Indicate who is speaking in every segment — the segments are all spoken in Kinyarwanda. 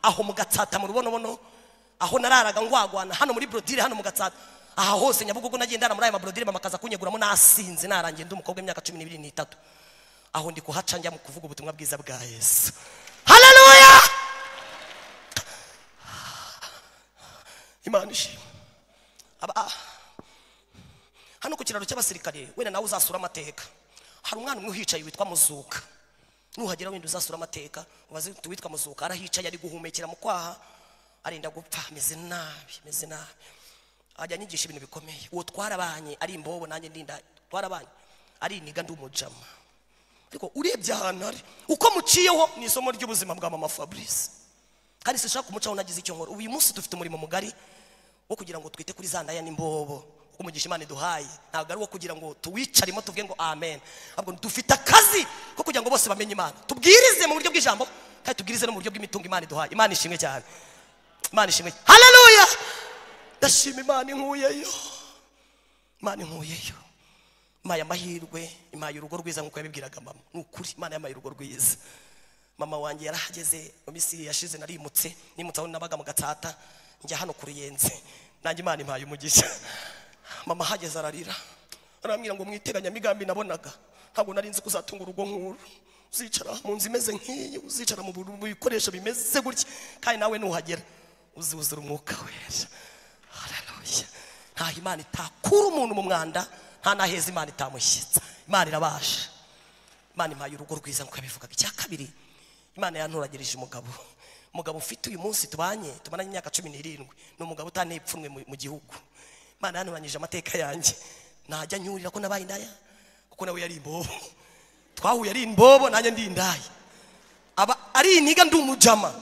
Speaker 1: aho mu gatsata mu rubonobono aho nararaga ngwagwana hano muri brodire hano mu gatsata aha hose nyabugogo nagendana muri aya mabrodire mama akaza kunyeguramo nasinze narangiye ndi umukobwa w'imyaka cumi n'ibiri n'itatu aho ndi kuhaca njya mu kuvuga ubutumwa bwiza bwa yesu haleluya imana ishimwe Aba- hano ku kiraro cy'abasirikare wenda nawe uzasura amateka hari umwana umwe uhicaye witwa muzuka nuhagera wenda uzasura amateka ubaze uti uwitwa muzuka arahicaye ari guhumekera mu kwaha arenda gupfa ameze nabi ameze nabi ajya anyigisha ibintu bikomeye uwo twarabanye ari imbobo nanjye ndinda twarabanye ari iniga ndi umujama ariko urebye ahantu ari uko muciyeho ni isomo ry'ubuzima bwa mama fabrice kandi sinshaka kumucaho nagize icyo nkora uyu munsi dufite umurimo mugari wo kugira ngo twite kuri za ndaya n'imbobo kuko umugisha imana iduhaye ntabwo ari uwo kugira ngo tuwicaremo tuvuge ngo amen ahubwo dufite akazi ko kugira ngo bose bamenye imana tubwirize mu buryo bw'ijambo kandi tubwirize no mu buryo bw'imitungo imana iduhaye imana ishimwe cyane imana ishimwe haleluya ndashima imana inkuyeyo imana inkuyeyo impaye amahirwe impaye urugo rwiza nk'uko yabibwiraga mama ni ukuri imana yampaye urugo rwiza mama wanjye yarahageze mu minsi yashize narimutse nimutse aho nabaga mu gatsata njya hano ku ruyenzi nanjye imana impaye umugisha mama ahageze ararira arambwira ngo mwiteganyamigambi nabonaga ntabwo nari nzi ko uzatunga urugo nk'uru uzicara mu nzu imeze nk'iyi uzicara mu bu- mu bikoresho bimeze gutya kandi nawe nuhagera uziwuzura umwuka wera haleluya nta imana itakura umuntu mu mwanda nta n'aheza imana itamushyitsa imana irabasha imana impaye urugo rwiza nk'uko yabivugaga icya kabiri imana yanturagirije umugabo umugabo ufite uyu munsi tubanye tumaranye imyaka cumi n'irindwi ni umugabo utaneye ipfunwe mu- mu gihugu imana yanturanyije amateka yanjye najya nyurira ko nabaye indaya kuko nawe yari imbobo twahuye ari imbobo nanjye ndi indaya aba ari iniga ndi umujama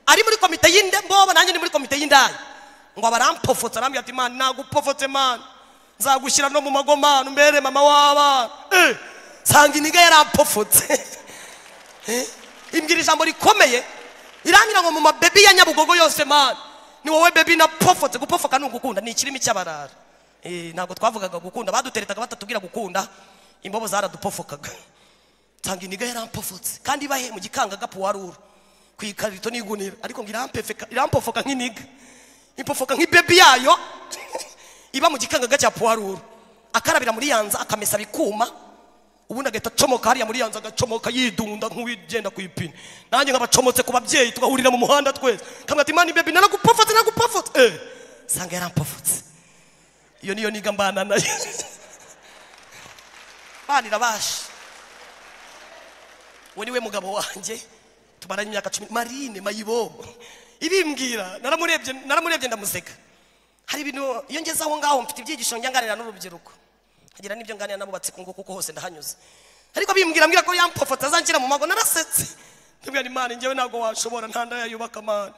Speaker 1: ari muri komite y'imbobo nanjye ndi muri komite y'indaya ngo aba arampofotse arambwira ati imana nagupofotse mana nzagushyira no mu magomane umbere mama w'abana Eh, nsanga iniga yarampofotse imbwira ijambo rikomeye irangira ngo mu mabebi ya nyabugogo yose mana ni wowe bebi napofotse gupofoka ni ugukunda ni ikirimi cy'abarara Eh, ntabwo twavugaga gukunda baduteretaga batatubwira gukunda imbobo zaradupofokaga nsanga iniga yarampofotse kandi ibahe mu gikangaga puwaruru ku ikarito n'igunira ariko ngo irampefeka- irampofoka nk'iniga impofoka nk'ibebi yayo iba mu gikangaga cya puwaruru akarabira muri yanza akamesa bikuma ubundi agahita acomoka hariya muri yanzu agacomoka yidunda nk'uwigenda ku ipine nanjye nk'abacomotse ku babyeyi tugahurira mu muhanda twese kamwe ati mani bebi naragupofotse naragupofotse eh sanga yarampofotse iyo niyo niga mbana nayo bana irabasha uwo niwe mugabo wanjye tumaranye imyaka cumi marine mayibobo ibimbwira naramurebye naramurebye ndamuseka hari ibintu iyo ngeze aho ngaho mfite ibyigisho njya nganira n'urubyiruko nkagira n'ibyo nganira nabo ngo kuko hose ndahanyuze ariko bimbwira mbwira ko yampofota azangira mu mago narasetse ndibwira imana njyewe ntabwo washobora nta ndaya yubaka amani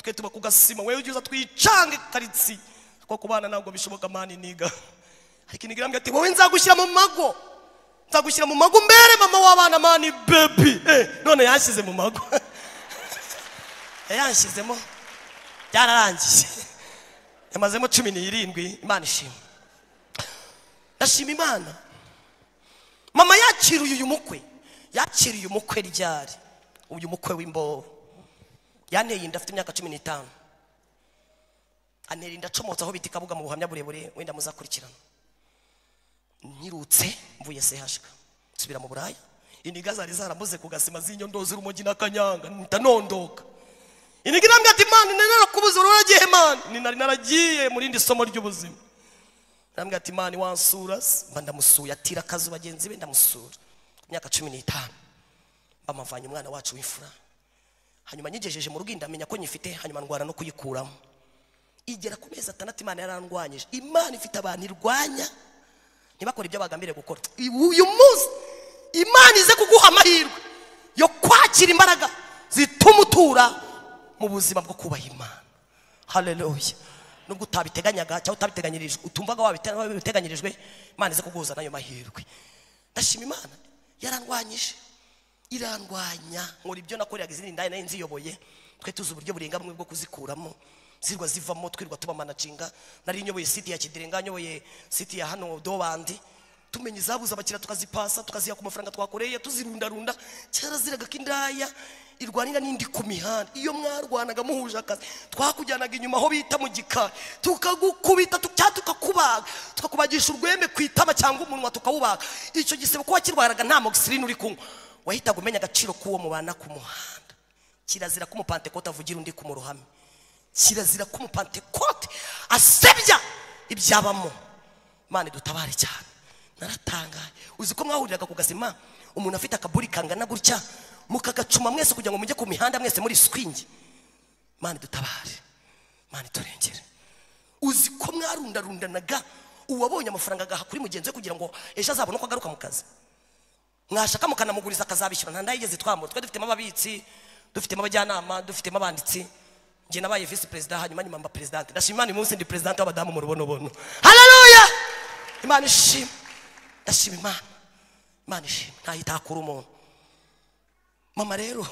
Speaker 1: twe tuba ku gasima wowe ujya uza twicange karitsi kuko kubana ntabwo bishoboka amani niga ariko iniga irambwira ati wowe nzagushyira mu mago nzagushyira mu mago mbere mama w'abana mani bebi eh, none yanshyize mu mago yanshyizemo byararangiye yamazemo cumi n'irindwi imana ishima ndashima imana mama yakiriye uyu mukwe yakiriye umukwe ryari uyu mukwe w'imbobo yanteye inda afite imyaka cumi n'itanu antera inda acomotse aho bita ikabuga mu buhamya burebure wenda muzakurikirana nyirutse mvuye sehashika nsubira mu buraya iniga zari zaramuze ku gasima z'inyondozi urumogi n'akanyanga mpita nondoka iniga irambwira ati mani nari narakubuze ururagiye mani ni nari naragiye mu rindi somo ry'ubuzima arambwira ati mani wansura se?" mba ndamusuye atira akazi bagenzi be ndamusura imyaka cumi n'itanu bamavanye umwana wacu w'imfura hanyuma nyigejeje mu rugo inda amenya ko nyifite hanyuma ndwara no kuyikuramo igera ku mezi atandatu imana yarandwanyije imana ifite abantu irwanya ntibakore ibyo bagambiriye gukora uyu munsi imana ize kuguha amahirwe yo kwakira imbaraga zituma utura mu buzima bwo kubaha imana haleluya nubwo utabiteganyaga cyangwa utabiteganyirijwe utumvaga wabite- wabiteganyirijwe imana ize kuguhuza nayo mahirwe ndashima imana yarandwanyije irandwanya nkora ibyo nakoreraga izindi ndaya nayo nziyoboye twe tuzi uburyo burenga bumwe bwo kuzikuramo zirwa zivamo twirwa tuba manacinga nari nyoboye siti ya kidirenga nyoboye siti ya hano dobandi tumenya izabuze abakiriya tukazipasa tukaziha ku mafaranga twakoreye tuzirundarunda cyaraziraga ko indaya irwanira n'indi ku mihanda iyo mwarwanaga muhuje akazi twakujyanaga inyuma aho bita mu gikari tukagukubita tu- cyangwa tukakubaga tukakubagisha urwembe ku itama cyangwa umunwa tukawubaga icyo gisebe kuba kirwaraga nta mogisirine uri kunywa wahitaga umenya agaciro k'uwo mubana ku muhanda kirazira ko umupantekote avugira undi ku mu ruhame kirazira ko umupantekote asebya ibyabamo mane dutabare cyane naratangaye uzi ko mwahuriraga ku gazima umuntu afite akaburi kangana gutya mukagacuma mwese kugira ngo mujye ku mihanda mwese muri swingi mane dutabare mane turengere uzi ko mwarundarundanaga uwabonye amafaranga agaha kuri mugenzi we kugira ngo ejo azabone uko agaruka mu kazi mwashaka mukanamuguriza akazabishyura nta ndayigeze twamura twe dufitemo ababitsi dufitemo abajyanama dufitemo abanditsi njye nabaye visi perezida hanyuma nyuma mba perezidante ndashima imana uyu munsi ndi perezidante w'abadamu mu rubonobono haleluya imana ishima ndashima imana imana ishima ntayo itakura umuntu mama rero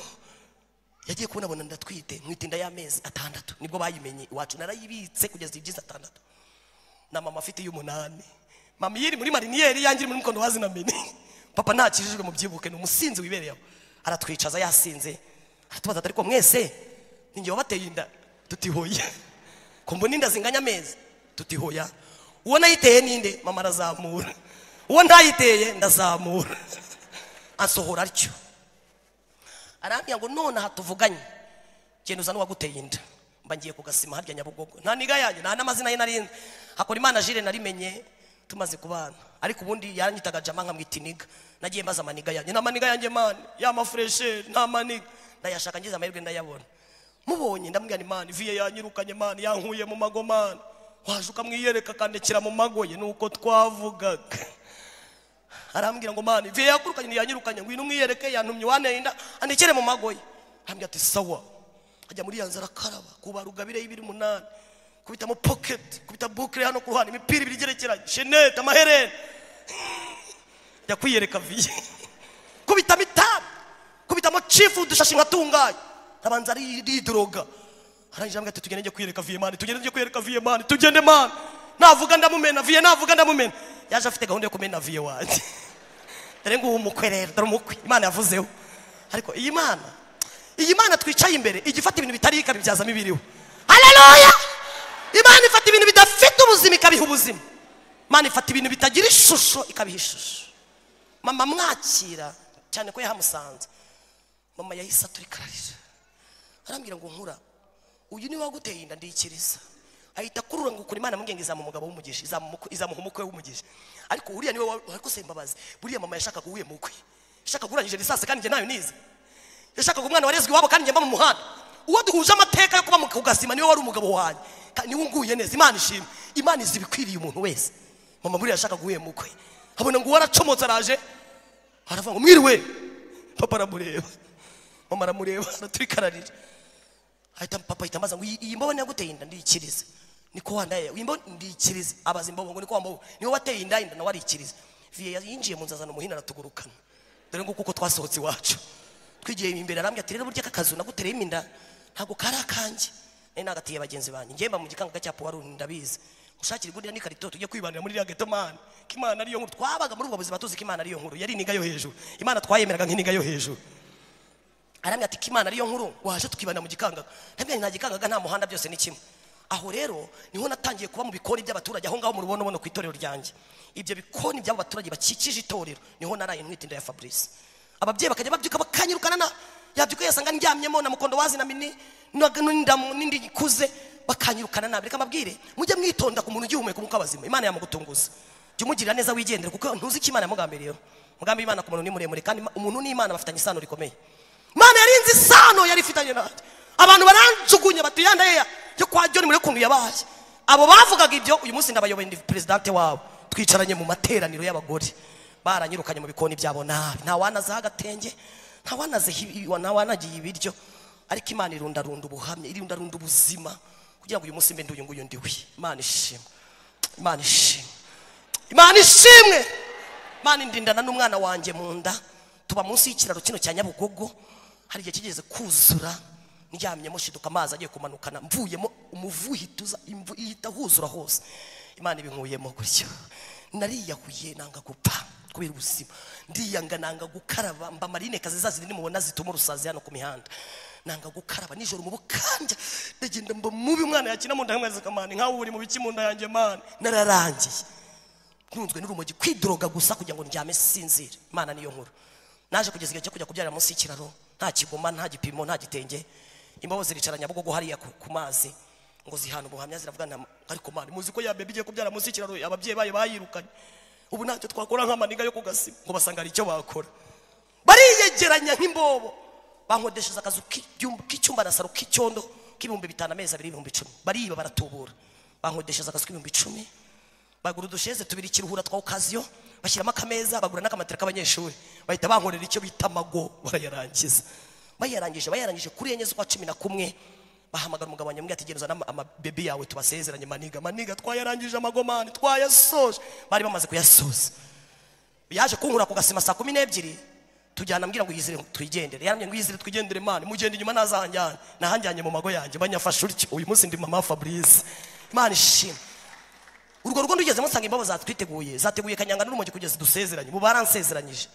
Speaker 1: yagiye kubonabona ndatwite nkitinda y'amezi atandatu nibwo bayimenye iwacu narayibitse kugeza ibyiza atandatu na mama afite iy'umunani mama iyo iri muri mariniyeri yanjye iri muri mukondo wazinamene papa ntakijijwe mu byibuke ni umusinzi wibereye aho aratwicaza yasinze aratubaza ati ariko mwese ninjye wabateye inda tutihoya ko mbona inda zinganya amezi tutihoya uwo nayiteye ninde mama arazamura uwo ntayiteye ndazamura asohora atyo arambwira ngo none aha tuvuganye genda uza n'uwaguteye inda mba ngiye ku gasima harya nyabugogo nta niga yanjye nta n'amazina ye narinzi hakora imana jire narimenye tumaze kubana ariko ubundi yaranyitaga jama nkamwita iniga nagiye mbaza amaniga yanjye nta maniga yanjye mani ya mafuresheri nta maniga ndayashaka ngize amahirwe ndayabona mubonye ndamubwira ni mani viye yanyirukanye mani yankuye mu mago mani waje ukamwiyereka akandekera mu mago ye nuko twavugaga arambwira ngo mani viye yakurukanye ntiyanyirukanye ngwino umwiyereke yantumye wanteye inda andekere mu magoye arambwira ati sawa ajya muri ya nzara akaraba kuba rugabire y'ibiri umunani kubitamo poketi kubita bukire hano ku ruhande imipira ibiri igerekeranye shenete amaherere ajya kwiyereka viye kubitamo itabi kubitamo cifu udushashi nkatungaye arabanza aridoga arangije ambwira ati tugende njye kwiyereka viye mani tugende njye kwiyereka viye mani tugende mani navuga ndamumena viye navuga ndamumena yaje afite gahunda yo kumena viye wanjye dore nguwo umukwe rero dore umukwe imana yavuzeho ariko iyi mana iyi mana twicaye imbere ijya ifata ibintu bitari ikabibyazamo ibiriho haleluya imana ifata ibintu bidafite ubuzima ikabiha ubuzima imana ifata ibintu bitagira ishusho ikabiha ishusho mama mwakira cyane ko yahamusanze mama yahise aturikarira arambwira ngo nkura uyu niwe waguteye inda ndikiriza ahita akurura ngo ukuri imana amubwenge izamuha umugabo w'umugisha izamuha izamuha umukwe w'umugisha ariko uriya niwe wa- ariko se mbabazi buriya mama yashakaga uwuye mukwe yashakaga urangije lisasi kandi njye nayo nize yashakaga umwana warezwe iwabo kandi njye mba mu muhanda uwo duhuje amateka yo kuba mu kugasima niwe wari umugabo wanjye kandi niwe unguye neza imana ishimwe imana izi ibikwiriye umuntu wese mama buriya yashakaga uwuye mukwe abona ngo uwo aracomotse araje aravuga ngo mwiriwe papa aramureba mama aramureba araturikararira ahita papa ahita ambaza ngo "Iyi- iyi mbobo yaguteye inda ndiyikirize niko wandaye iyi mbobo ndiyikirize abaza imbobo ngo niko wambobo niwe wateye inda inda nawe arikiriza viye yinjiye mu nzu azana umuhini aratugurukana dore nguko uko twasohotse iwacu twigiye imbere arambwira ati rero burya aka kazu nagutereyemo inda ntabwo kari akanjye nari nagatiye bagenzi banjye ngemba mu gikangaga cya puwarundi ndabizi mushakire igurira n'ikarito tujye kwibanira muri iriya geto mani ko imana ariyo nkuru twabaga muri ubwo buzima tuzi ko imana ariyo nkuru yari iniga yo hejuru imana twayemeraga nk'iniga yo hejuru arambwira ati imana ariyo nkuru waje tukibana mu gikangaga ndabwira nta gikangaga nta muhanda byose ni kimwe aho rero niho natangiye kuba mu bikoni by'abaturage aho ngaho mu rubonobono ku itorero ryanjye ibyo bikoni by'abo baturage bakikije itorero niho naraye ntwite inda ya fabrice ababyeyi bakajya babyuka bakanyirukana na yabyuka yasanga ndyamyemo na mukondo wazi na mini na- n'indamu n'indi ikuze bakanyirukana nabi reka mbabwire mujye mwitonda ku muntu ugihumeka umwuka w'abazima imana yamugutunguza jya umugirira neza wigendere kuko ntuzi ko imana yamugambiriyeho umugambi w'imana ku muntu ni muremure kandi umuntu n'imana bafitanye isano rikomeye imana yarinze isano yari ifitanye nanjye abantu baranjugunya bati ya ndeya yo kwa joni muri kuntu yabaye abo bavugaga ibyo uyu munsi ndabayoboye ndi perezidante wabo twicaranye mu materaniro y'abagore baranyirukanye mu bikoni byabo nabi nta wanazeho agatenge nta wanazeho ibi- nta wanagiye ibiryo ariko imana irundarunda ubuhamya irundarunda ubuzima kugira ngo uyu munsi mbe ndi uyu nguyu ndi we imana ishimwe imana ishimwe imana ishimwe imana indindana n'umwana wanjye mu nda tuba munsi y'ikiraro kino cya nyabugogo hari igihe kigeze kuzura ndyamyemo shiduka amazi agiye kumanukana mvuyemo umuvu ihita imvu ihita huzura hose imana ibinkuyemo gutyo nariyahuye nanga gupfa kubera ubuzima ndiyanga nanga gukaraba mba marine kazi za zindi mubona zituma urusazi hano ku mihanda nanga gukaraba nijoro mu bukanja ndagenda mba mubi umwana yakina mu nda nkamwezi kamani nkawe uri mu biki mu nda yanjye mani nararangiye ntunzwe n'urumogi kwidoroga gusa kugira ngo ndyame sinzire imana niyo nkuru naje kugeza igihe cyo kujya kubyarira munsi y'ikiraro nta kigoma nta gipimo nta gitenge imbaho ziricara nyabugogo hariya ku ku mazi ngo zihana ubuhamya ziravuga nta ariko mani muzi ko ya bebi igiye kubyara munsi y'ikiraro ababyeyi bayo bayirukanye ubu ntacyo twakora nk'amaniga yo kugasima ngo basanga hari icyo bakora bariyegeranya nk'imbobo bankodeshereza akazu k'ibyumba- k'icyumba na saro k'icyondo k'ibihumbi bitanu amezi abiri ibihumbi icumi bariba baratubura bankodeshereza akazu k'ibihumbi icumi bagura udusheze tubiri ikiruhura twa ukaziyo bashyiramo akameza bagura n'akamatera k'abanyeshuri bahita bankorera icyo bita amago barayarangiza bayarangije bayarangije kuri enye z'ukwa cumi na kumwe bahamagara umugabo wanjye ati genda uzane ama- amabebi yawe tubasezeranye maniga maniga twayarangije amagomani twayasoje bari bamaze kuyasoza yaje kunkura ku gasima saa kumi n'ebyiri tujyana ambwira ngo yizire twigendere yarambwira ngo yizire twigendere mani mugenda inyuma ntazanjyane nahanjyanye mu mago yanjye banyafashe utyo uyu munsi ndi mama fabrice imana ishimwe urwo rugo ndugezemo nsanga imbaho zatwiteguye zateguye kanyanga n'urumogi kugeza dusezeranye ubu baransezeranyije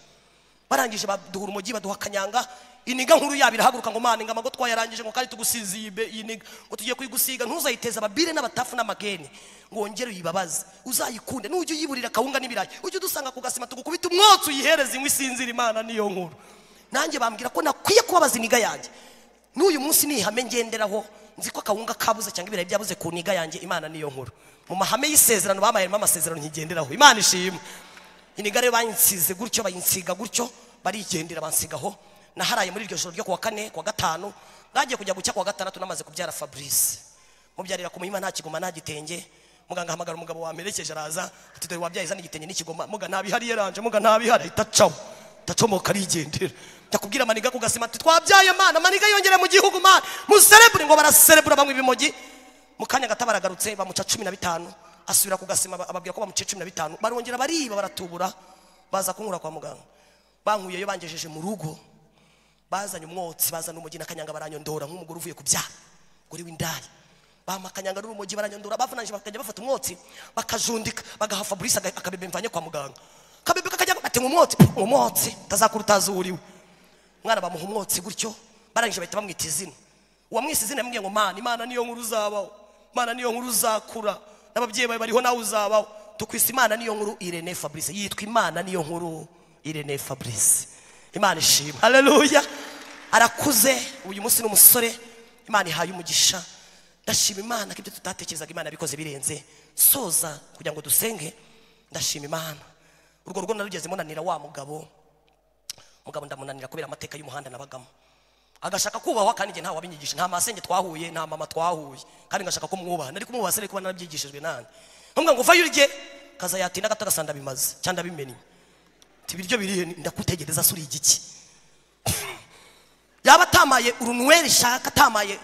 Speaker 1: barangije baduha urumogi baduha kanyanga iniga nkuru yabo irahaguruka ngo mani ngo amago twayarangije ngo kandi tugusize iyi be- iyi niga ngo tugiye kuyigusiga ntuzayiteze ababire n'abatafu n'amageni ngo wongere uyibabaze uzayikunde nujya uyiburira akawunga n'ibirayi ujye udusanga ku gasima tugukubita umwotsi uyihereze inkwi isinzira imana niyo nkuru nanjye bambwira ko nakwiye kubabaza iniga yanjye n'uyu munsi ni ihame ngenderaho nzi ko akawunga kabuze cyangwa ibirayi byabuze ku niga yanjye imana niyo nkuru mu mahame y'isezerano bamayemo amasezerano nkigenderaho imana ishimwe inigare bayinsize gutyo bayinsiga gutyo barigendera bansigaho naharaye muri iryo joro ryo kuwa kane kuwa gatanu nagiye kujya gucya kuwa gatandatu namaze kubyara fabrice mubyarira ku muhima nta kigoma nta gitenge muganga ahamagara umugabo wamerekeje araza ati dore wabyaye zana igitenge n'ikigoma muga ntabihari yaranje muga ntabihari ahita acaho ndacomoka arigendera ndakubwira maniga ku gasima ati twabyaye mana maniga yongere mu gihugu mana muserebure ngo baraserebura banywa ibimogi mu kanya gato baragarutse bamuca cumi na bitanu asubira ku gasima ba- ababwira ko bamuciye cumi na bitanu barongera bariba baratubura baza kunkura kwa muganga bankuyeyo bangejeje mu rugo bazanye umwotsi bazana umugi na kanyanga baranyondora nk'umugore uvuye kubyara uri w'indaya bampa akanyanga n'urumogi baranyondora bavunanyije bakajya bafata umwotsi bakajundika bagaha fabrice aga- akabebe mvanye kwa muganga akabebe kakajya bati umwotsi umwotsi utazakura utazi uwuriwe mwana bamuha umwotsi gutyo barangije bahita bamwita izina uwamwise izina yamubwiye ngo mana imana niyo nkuru uzabaho imana niyo nkuru uzakura n'ababyeyi bawe bariho nawe uzabaho tukwise imana niyo nkuru irene fabrice yitwa imana niyo nkuru irene fabrice imana ishima haleluya arakuze uyu munsi ni umusore imana ihaye umugisha ndashima imana ko ibyo tutatekerezaga imana yabikoze birenze soza kugira ngo dusenge ndashima imana urwo rugo narugezemo nanira wa mugabo mugabo ndamunanira kubera amateka y'umuhanda nabagamo agashaka kubahwa kandi njye ntawe wabinyigisha nta masenge twahuye nta mama twahuye kandi ngashaka ko mwubaha nari kumwubaha sere kuba narabyigishijwe nande nkumva ngo vayo urye kaza yatinda gato agasanda bimaze cyangwa bimenye ati ibiryo birihe ndakutegereza suri igiki yaba atamaye urunweri shaka atamaye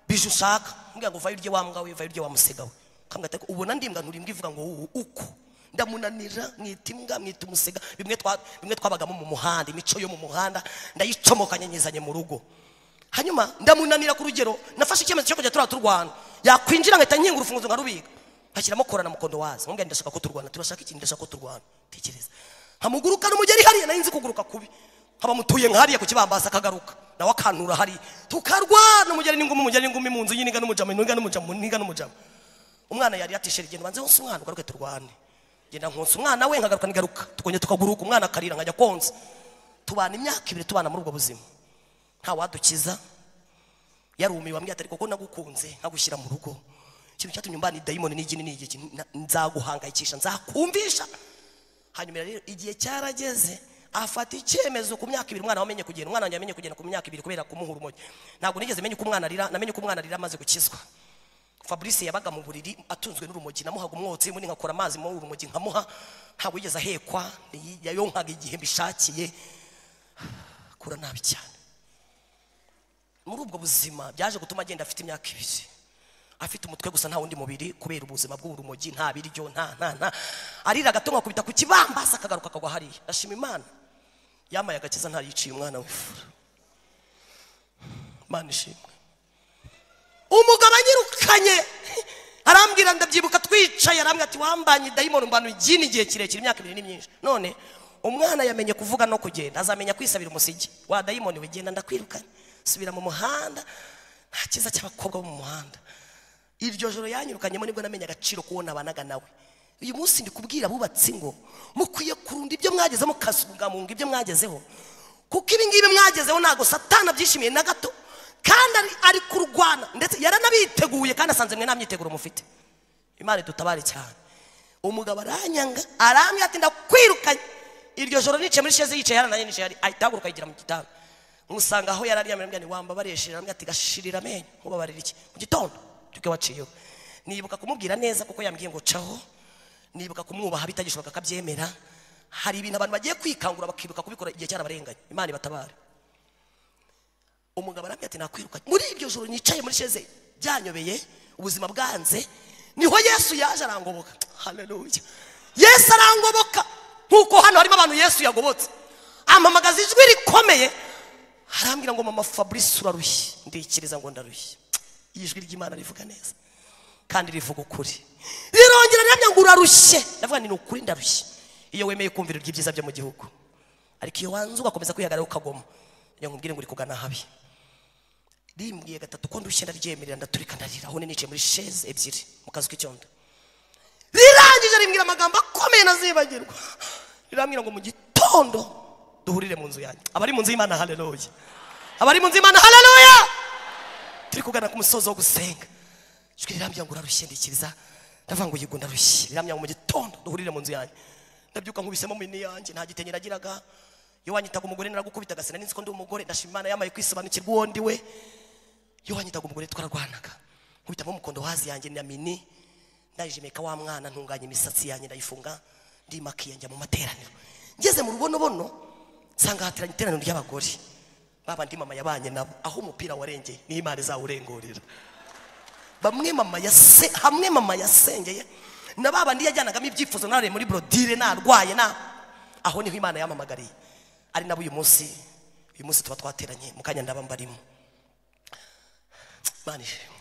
Speaker 1: bije ushaka mbwira ngo vayo urye wa mbwa we vayo urye wa musega we kamwita ko ubona ndimbwa nturimbwa ivuga ngo ubu uko ndamunanira mwita imbwa mwita umusega bimwe twa bimwe twabagamo mu muhanda imico yo mu muhanda ndayicomokanye nyizanye mu rugo hanyuma ndamunanira ku rugero nafashe icyemezo cyo kujya turaba turwana yakwinjira nkahita nkinga urufunguzo nkarubika nkashyiramo kora na mukondo wazi nkubwira ndashaka ko turwana turashaka iki ndashaka ko turwana tekereza nkamuguruka n'umugeri hariya nari nzi kuguruka kubi nkaba mutuye nka hariya ku kibambasi akagaruka nawe akantura hariya tukarwana umugeri n'ingumi umugeri n'ingumi mu nzu y'iniga n'umujama iniga n'umujama iniga n'umujama umwana yari yatishera igenda banze hose umwana ugaruke turwane ngenda nkonsa umwana we nkagaruka nigaruka tukongera tukaguruka umwana akarira nkajya konsa tubana imyaka ibiri tubana muri ubwo buzima ntawadukiza yarumiwe ambwira ati ariko ko nagukunze nkagushyira mu rugo ikintu cyatumye mbana idayimoni n'igi n'igiki na- nzaguhangayikisha nzakumvisha hanyuma rero igihe cyarageze afata icyemezo ku myaka ibiri umwana wamenye kugenda umwana wanjye yamenye kugenda ku myaka ibiri kubera kumuhura umogi ntabwo nigeze menya uko umwana arira namenye uko umwana arira amaze gukizwa fabrice yabaga mu buriri atunzwe n'urumogi namuhaga umwotsi ubundi nkakora amazi muri urumogi nkamuha ntabwo yigeze ahekwa ni- yayonkaga igihe mbishakiye akura nabi cyane muri ubwo buzima byaje gutuma agenda afite imyaka ibiri afite umutwe gusa nta wundi mubiri kubera ubuzima bw'urumogi nta biryo nta nta nta arira gato nkakubita ku kibambasi akagaruka akagwa hariya ndashima imana yambaye agakiza ntayiciye umwana w'ifura imana ishimwe umugabo anyirukanye arambwira ndabyibuka twicaye arambwira ati wambanye dayimoni mbano igini igihe kirekire imyaka ibiri ni myinshi none umwana yamenye kuvuga no kugenda azamenya kwisabira umusigi wa dayimoni we genda ndakwirukanye subira mu muhanda nta cyiza cy'abakobwa bo mu muhanda iryo joro yanyirukanyemo nibwo namenye agaciro k'uwo nabanaga nawe uyu munsi ndi kubwira abubatsi ngo mukwiye kurunda ibyo mwageze mukasugamunga ibyo mwagezeho kuko ibi ngibi mwagezeho ntabwo satana abyishimiye na gato kandi ari- ari kurwana ndetse yaranabiteguye kandi asanze mwe nta myiteguro mufite imana idutabare cyane umugabo aranyanga arambwira ati ndakwirukanye iryo joro nicaye muri sheze yicaye yarananye nicaye hari- ahita ahaguruka yigira mu gitanda musanga aho yari aryamye aramubwira nti wambabarire shirira aramubwira ati gashirira amenyo mubabarira iki mu gitondo cy'uko waciyeho nibuka kumubwira neza kuko yambwiye ngo caho nibuka kumwubaha bitagishoboka akabyemera hari ibintu abantu bagiye kwikangura bakibuka kubikora igihe cyarabarenganye imana ibatabare umugabo arambwira ati nakwirukanye muri iryo joro nicaye muri sheze byanyobeye ubuzima bwanze niho yesu yaje arangoboka haleluya yesu arangoboka nkuko hano harimo abantu yesu yagobotse ampamagaza ijwi rikomeye arambwira ngo mama fabrice urarushye ndikiriza ngo ndarushye ijwi ry'imana rivuga neza kandi rivuga ukuri rirongera riramya ngo urarushye ndavuga nti ni ukuri ndarushye iyo wemeye kumvira iby'ibyiza byo mu gihugu ariko iyo wanze ugakomeza kwihagarara ukagoma njya nkubwire ngo uri kugana ahabi rimbwiye gatatu ko ndushye ndaryemerera ndaturika ndarira aho ninicaye muri sheze ebyiri mu kazu k'icyondo rirangije rimbwira amagambo akomeye nazibagirwa rirambwira ngo mu gitondo duhurire mu nzu yanjye abari mu nzu y'imana haleluya abari mu nzu y'imana haleluya turi kugana ku musozo wo gusenga ijwi rirambwira ngo urarushye ndikiriza ndavuga ngo yego ndarushye rirambwira ngo mu gitondo duhurire mu nzu yanjye ndabyuka nkubisemo mini yanjye nta gitenge nagiraga iyo wanyitaga umugore naragukubitaga sinari nzi ko ndi umugore ndashima imana yamaye kwisobanukirwa uwo ndi we iyo wanyitaga umugore twararwanaga nkubitamo umukondo wazi yanjye na mini ndayijimika wa mwana ntunganya imisatsi yanjye ndayifunga ndimakiye njya mu materaniro ngeze mu rubonobono nsanga hateranye iteraniro ry'abagore baba ndi mama yabanye nabo aho umupira warengeye niho imana izawurengurira bamwe mama yase hamwe mama yasengeye na ba bandi yajyanagamo ibyifuzo nare muri brodire narwaye na aho niho imana yamamagariye ari nabo uyu munsi uyu munsi tuba twateranye mu kanya ndaba mbarimo Imana ishimwe.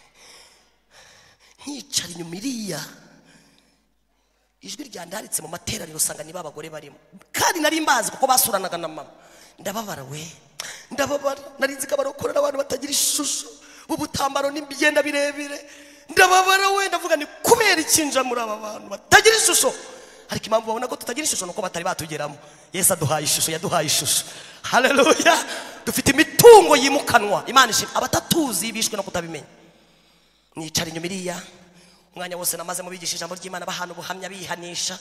Speaker 1: nkicara inyuma iriya ijwi ryandaritse mu materaniro usanga niba abagore barimo kandi nari mbazi kuko basuranaga na mama ndababara we ndababara nari nzi ko abarokorera abantu batagira ishusho b'ubutambaro n'imyenda birebire ndababara we ndavuga ni kubera ikinja muri aba bantu batagira ishusho ariko impamvu babona ko tutagira ishusho nuko batari batugeramo yesu aduhaye ishusho yaduhaye ishusho haleluya dufite imitungo yimukanwa imana ishimwe abatatuzi bishwe no kutabimenya nicara inyuma iriya umwanya wose namaze mubigisha ijambo ry'imana bahana ubuhamya bihanisha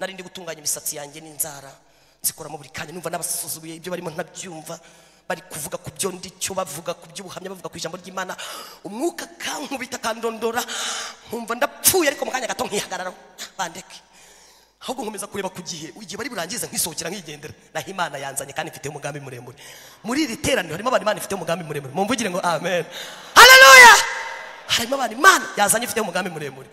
Speaker 1: nari ndi gutunganya imisatsi yanjye n'inzara nzikoramo buri kanya numva n'abasuzuguye ibyo barimo ntabyumva bari kuvuga ku byo ndicyo bavuga ku by'ubuhamya bavuga ku ijambo ry'imana umwuka kankubita kandondora nkumva ndapfuye ariko mu kanya gato nkihagararaho bandeke ahubwo nkomeza kureba ku gihe igihe bari burangize nkisohokera nkigendera naho imana yanzanye kandi mfite umugambi muremure muri iri teraniro harimo abantu imana ifite umugambi muremure mumvugire ngo amen haleluya harimo abantu imana yazanye ifite umugambi muremure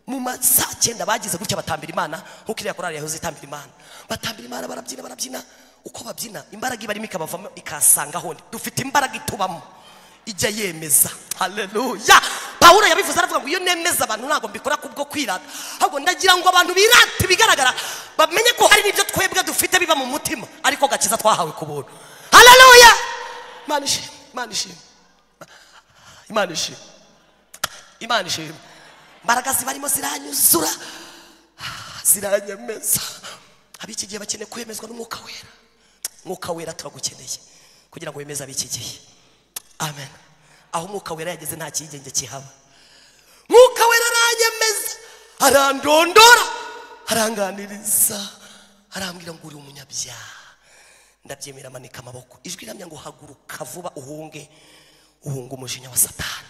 Speaker 1: mu masaa cyenda bagize gutya batambira imana nk'uko iriya korari yahoze itambira imana batambira imana barabyina barabyina uko babyina imbaraga ibarimo ikabavamo ikahasanga hondi dufite imbaraga itubamo ijya yemeza haleluya pawulo yabivuze aravuga ngo iyo nemeza abantu ntabwo mbikora kubwo kwirata ahubwo ndagira ngo abantu birate ibigaragara bamenye ko hari n'ibyo twebwe dufite biba mu mutima ariko gakiza twahawe ku buntu haleluya imana ishimwe imana ishimwe imana ishimwe imana ishimwe imbaraga zibarimo ziranyuzura ziranyemeza ab'iki gihe bakeneye kwemezwa n'umwuka wera mwuka wera turagukeneye kugira ngo wemeze ab'iki gihe amen aho umwuka wera yageze nta kiyigenge kihaba mwuka wera aranyemeza arandondora aranganiriza arambwira ngo uri umunyabyaha ndabyemera amanika amaboko ijwi riramya ngo haguruka vuba uhunge uhunge umujinya wa satani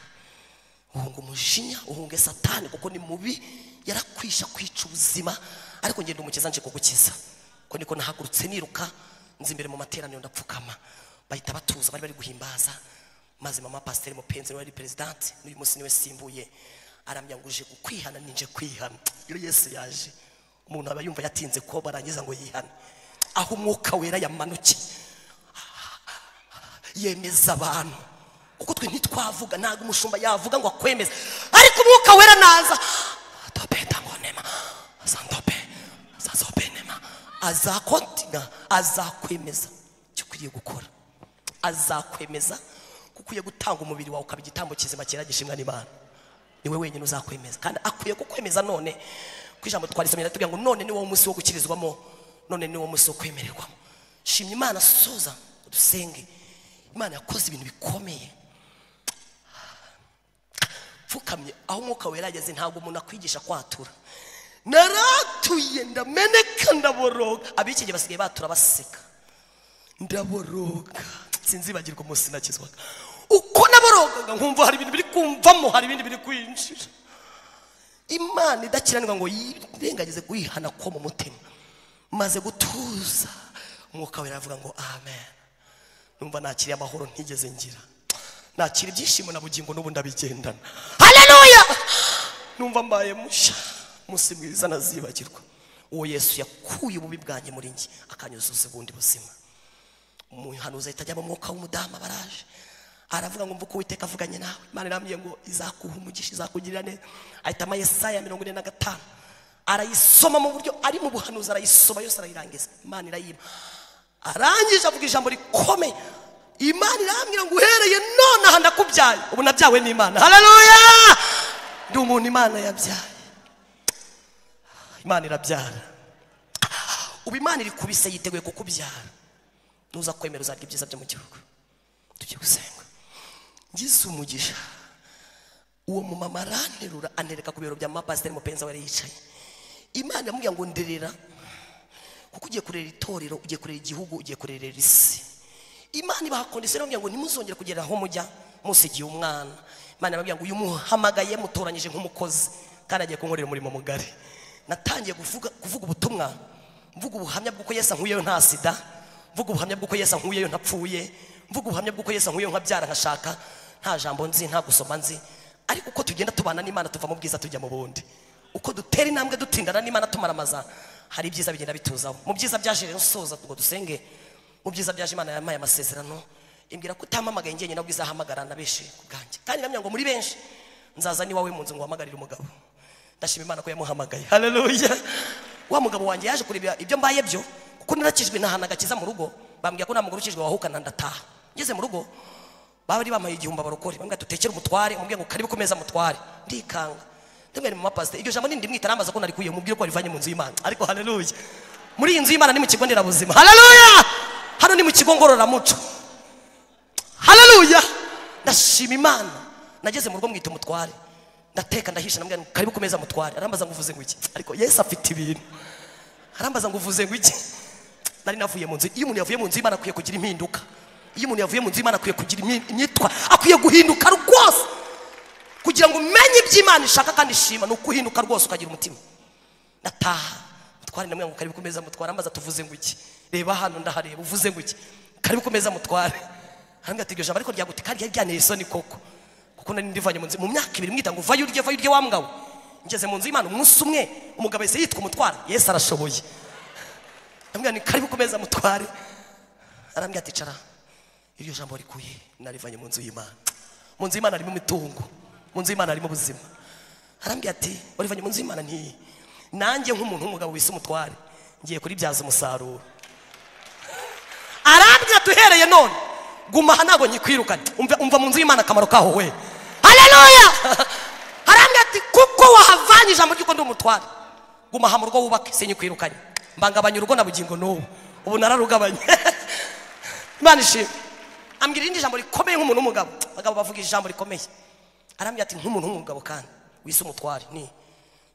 Speaker 1: uhunga umujinya uhunge satani kuko ni mubi yarakwisha kwica ubuzima ariko ngenda umukiza nje kugukiza ko niko nahagurutse niruka nzi imbere mu materaniro ndapfukama bahita batuza bari bari guhimbaza maze mama pasiteri mupenzi wari perezidanti n'uyu munsi niwe simbuye aramya ngo uje gukwihana ninje kwihana iyo yesu yaje umuntu aba yumva yatinze ko barangiza ngo yihane aho umwuka wera yamanukiye yemeza abantu kuko twe ntitwavuga ntabwo umushumba yavuga ngo akwemeze ariko umwuka wera naza tope tangonema santope sasope nema azakontina azakwemeza icyo ukwiriye gukora azakwemeza kuko ukwiye gutanga umubiri wawe ukaba igitambo kizima cyera gishimwa n'imana niwe wenyine uzakwemeza kandi akwiye kukwemeza none ku ijambo twarisomye aratubwira ngo none ni wowe umunsi wo gukirizwamo none ni wowe umunsi wo kwemererwamo shimya imana soza dusenge imana yakoze ibintu bikomeye pfukamye aho umwuka wera ageze ntabwo umuntu akwigisha kwatura naratuye ndameneka ndaboroga abikige basigaye batura baseka ndaboroga sinzibagirwa umunsi nakizwaga uko naborogaga nkumva hari ibintu biri kumvamo hari ibindi biri kwinjira imana idakiranirwa ngo yirengagize kuyihana ko mu mutima maze gutuza umwuka wera aravuga ngo amen numva nakiriye amahoro ntigeze ngira nakira ibyishimo na bugingo n'ubu ndabigendana haleluya numva mbaye mushya umunsi mwiza nazibagirwa uwo yesu yakuye ububi bwanjye muri njye akanyuzuza ubundi buzima umuhanuzi ahita ajya mu mwuka w'umudamu baraje aravuga ngo mvuko uwiteka avuganye nawe imana irambwiye ngo izakuha umugisha izakugirira neza ahitamo yesaya mirongo ine na gatanu arayisoma mu buryo ari mu buhanuzi arayisoma yose arayirangiza imana irayima arangije avuga ijambo rikomeye imana irambwira ngo uhereye none aha ndakubyaye ubu nabyawe n'imana haleluya ndi umuntu imana yabyaye imana irabyara ubu imana iri kubise yiteguye kukubyara nuza kwemera uzarya ibyiza byo mu gihugu tujye gusenga ngize umugisha uwo mumama aranterura anereka ku biro bya mapasiteri mupenzi we yari yicaye imana yamubwira ngo nderera kuko ugiye kurera itorero ugiye kurera igihugu ugiye kurerera isi imana ibaha kondisiyo irambwira ngo ntimuzongere kugera aho mujya musigiye umwana imana irambwira ngo uyu muhamagaye mutoranyije nk'umukozi kandi agiye kunkorera umurimo mugari natangiye kuvuga kuvuga ubutumwa mvuga ubuhamya bw'uko yesu ankuyeyo nta sida mvuga ubuhamya bw'uko yesu ankuyeyo ntapfuye mvuga ubuhamya bw'uko yesu ankuyeyo nkabyara nkashaka nta jambo nzi nta gusoma nzi ariko uko tugenda tubana n'imana tuva mu bwiza tujya mu bundi uko dutera intambwe dutindana n'imana tumaramaza hari ibyiza bigenda bituzaho mu byiza byaje rero soza ngo dusenge mu byiza byaje imana yampaye amasezerano imbwira ko utampamagaye njyenyine ahubwo izahamagara na benshi ku bwanjye kandi iramya ngo muri benshi nzaza n'iwawe mu nzu ngo wahamagarire umugabo ndashima imana ko yamuhamagaye haleluya wa mugabo wanjye yaje kureba ibyo mbaye byo kuko narakijwe nahana agakiza mu rugo bambwira ko nta mugore ukijwe wahukana ndataha ngeze mu rugo bari bampaye igihumbi abarokore bambwira dutekere umutware umubwira ngo karibu ku meza mutware ndikanga ndabwira mu mapasiteri iryo jambo nindi mwita arambaza ko narikuye mubwire ko warivanye mu nzu y'imana ariko haleluya muri iyi nzu y'imana ni mu kigo nderabuzima haleluya hano ni mu kigo ngororamuco haleluya ndashima imana nageze mu rugo mwita umutware ndateka ndahisha ndamubwira ngo karibu ku meza mutware arambaza ngo uvuze ngo iki ariko yesu afite ibintu arambaza ngo uvuze ngo iki nari navuye mu nzu iyo umuntu yavuye mu nzu y'imana akwiye kugira impinduka iyo umuntu yavuye mu nzu y'imana akwiye kugira imi- imyitwa akwiye guhinduka rwose kugira ngo umenye iby'imana ishaka kandi ishima ni ukuhinduka rwose ukagira umutima ndataha mutware namwe ngo karibu ku meza mutware amaze tuvuze ngo iki reba hano ndahareba uvuze ngo iki karibu ku meza mutware hanga atigeje jambo ariko ryaguti kandi ryari ryanteye isoni koko kuko nari ndivanye mu nzu mu myaka ibiri mwita ngo vayo urye vayo urye wa mugabo ngeze mu nzu y'imana umunsi umwe umugabo yahise yitwa umutwara yesu arashoboye ndamubwira ni karibu ku meza mutware arambwira ati cara iryo jambo rikuye narivanye mu nzu y'imana mu nzu y'imana harimo imitungo mu nzu y'imana harimo ubuzima arambwira ati warivanye mu nzu y'imana ntiyi nanjye nk'umuntu w'umugabo wise umutware ngiye kuribyaza umusaruro arambwira duhereye none guma aha ntabwo nyikwirukanye umva, umva mu nzu y'imana akamaro kaho we haleluya arambwira ati kuko wahavanye ijambo ry'uko ndi umutware guma aha mu rugo wubake sinyikwirukanye mbangabanya urugo na bugingo n'ubu ubu nararugabanye imana ishimwe ambwira irindi jambo rikomeye nk'umuntu w'umugabo abagabo bavuga ijambo rikomeye arambwira ati nk'umuntu w'umugabo kandi wise umutware ni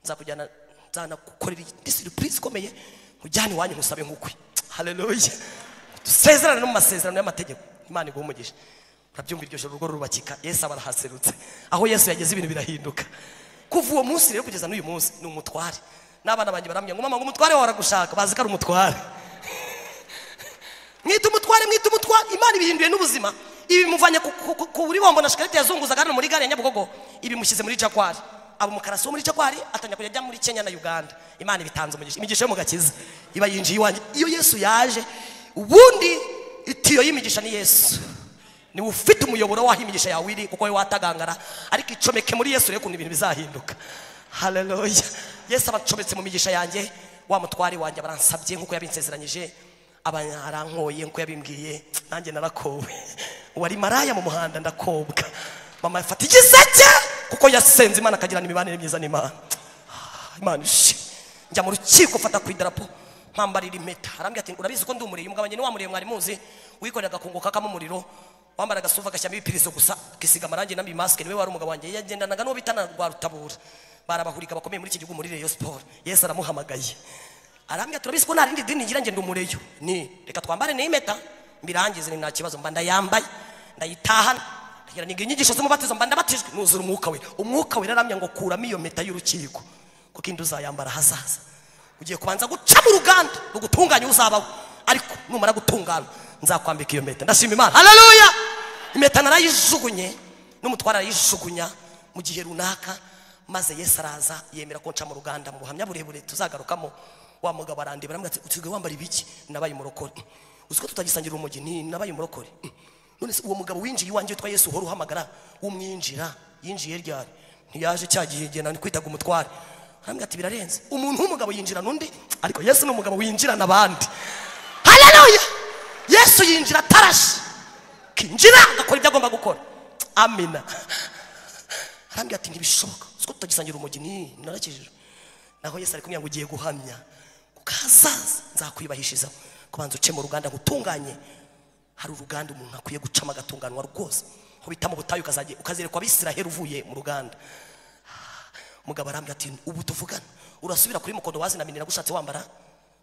Speaker 1: nzakujyana nzanagukorera indi siripurize ikomeye nkujyane iwanyu nkusabe nk'ukwe haleluya dusezerane no mu masezerano y'amategeko imana iguha umugisha urabyumva iryo joro urugo rurubakika yesu aba arahaserutse aho yesu yageze ibintu birahinduka kuva uwo munsi rero kugeza n'uyu munsi ni umutware n'abana banjye barambwira ngo mama ngo umutware wawe aragushaka bazi ko ari umutware mwita umutware mwita umutware imana ibihinduye n'ubuzima ibimuvanye ku- ku- ku- ku buri bombo na shikarete yazunguzaga hano muri gare ya nyabugogo ibimushyize muri jakwari aba umukarasi wo muri jakwari atangira kujya ajya muri kenya na uganda imana ibitanze umugisha imigisha yo mu gakiza iba yinjiye iwanjye iyo yesu yaje ubundi itiyo y'imigisha ni yesu niwe ufite umuyoboro w'aho imigisha yawe iri kuko wowe watagangara ariko icomeke muri yesu rero ukuntu ibintu bizahinduka haleluya yesu aba acometse mu migisha yanjye wa mutware wanjye baransabye nk'uko yabinsezeranyije arankoye nk'uko yabimbwiye nanjye narakowe wari maraya mu muhanda ndakobwa mama afata igiseke kuko yasenze imana akagirana imibanire myiza n'imana imana ishe njya mu rukiko mfata ku idarapo mpambarira impeta arambwira ati urabizi ko ndi umureye umugabo njye ni wa mureye mwari muzi wikorera agakungu kakamo umuriro wambara agasuva agashyiramo ibipirizo gusa akisiga amarangi n'amamasike niwe wari umugabo wanjye yagendanaga n'uwo bita na rwarutabura barabahurika bakomeye muri iki gihugu muri reyo siporo yesu aramuhamagaye arambwira ati urabizi ko nta rindi dini ngira njye ndi umureyo ni reka twambare n'iyi mpeta mbirangize ni nta kibazo mba ndayambaye ndayitahana ndagira ngo inyigisho z'umubatizo mba ndabatijwe nuzura umwuka we umwuka we raramya ngo kuramo iyo mpeta y'urukiko kuko indi uzayambara hazaza ugiye kubanza guca mu ruganda rugutunganya uzabaho ariko numara gutungana nzakwambika iyo mpeta ndashima imana haleluya impeta narayijugunye n'umutwara arayijugunya mu gihe runaka maze yesu araza yemera ko nca mu ruganda mu buhamya burebure tuzagarukamo wa mugabo arandeba aramubwira ati usigaye wambara ibiki nabaye umurokore uzi ko tutagisangira umugi ni nabaye umurokore Mm. none se uwo mugabo winjiye iwanjye witwa yesu uhora uhamagara umwinjira yinjiye ryari ntiyaje cya gihe igihe nani kwitaga umutware arambwira ati birarenze umuntu w'umugabo yinjirana undi ariko yesu ni umugabo winjirana abandi haleluya yesu yinjira atarashe kinjira agakora ibyo agomba gukora amina arambwira ati ntibishoboka uzi ko tutagisangira umugi ni narakijijwe naho yesu ari kumubwira ngo ugiye guhamya ukazaza nzakwibahishiriza kubanza uce mu ruganda ngutunganye hari uruganda umuntu akwiye gucamo agatunganwa rwose aho bita mu butayu ukazajya ukazerekwa abisiraheli uvuye mu ruganda umugabo arambwira ati ubu tuvugana urasubira kuri mukondo wazinaminira gushatse wambara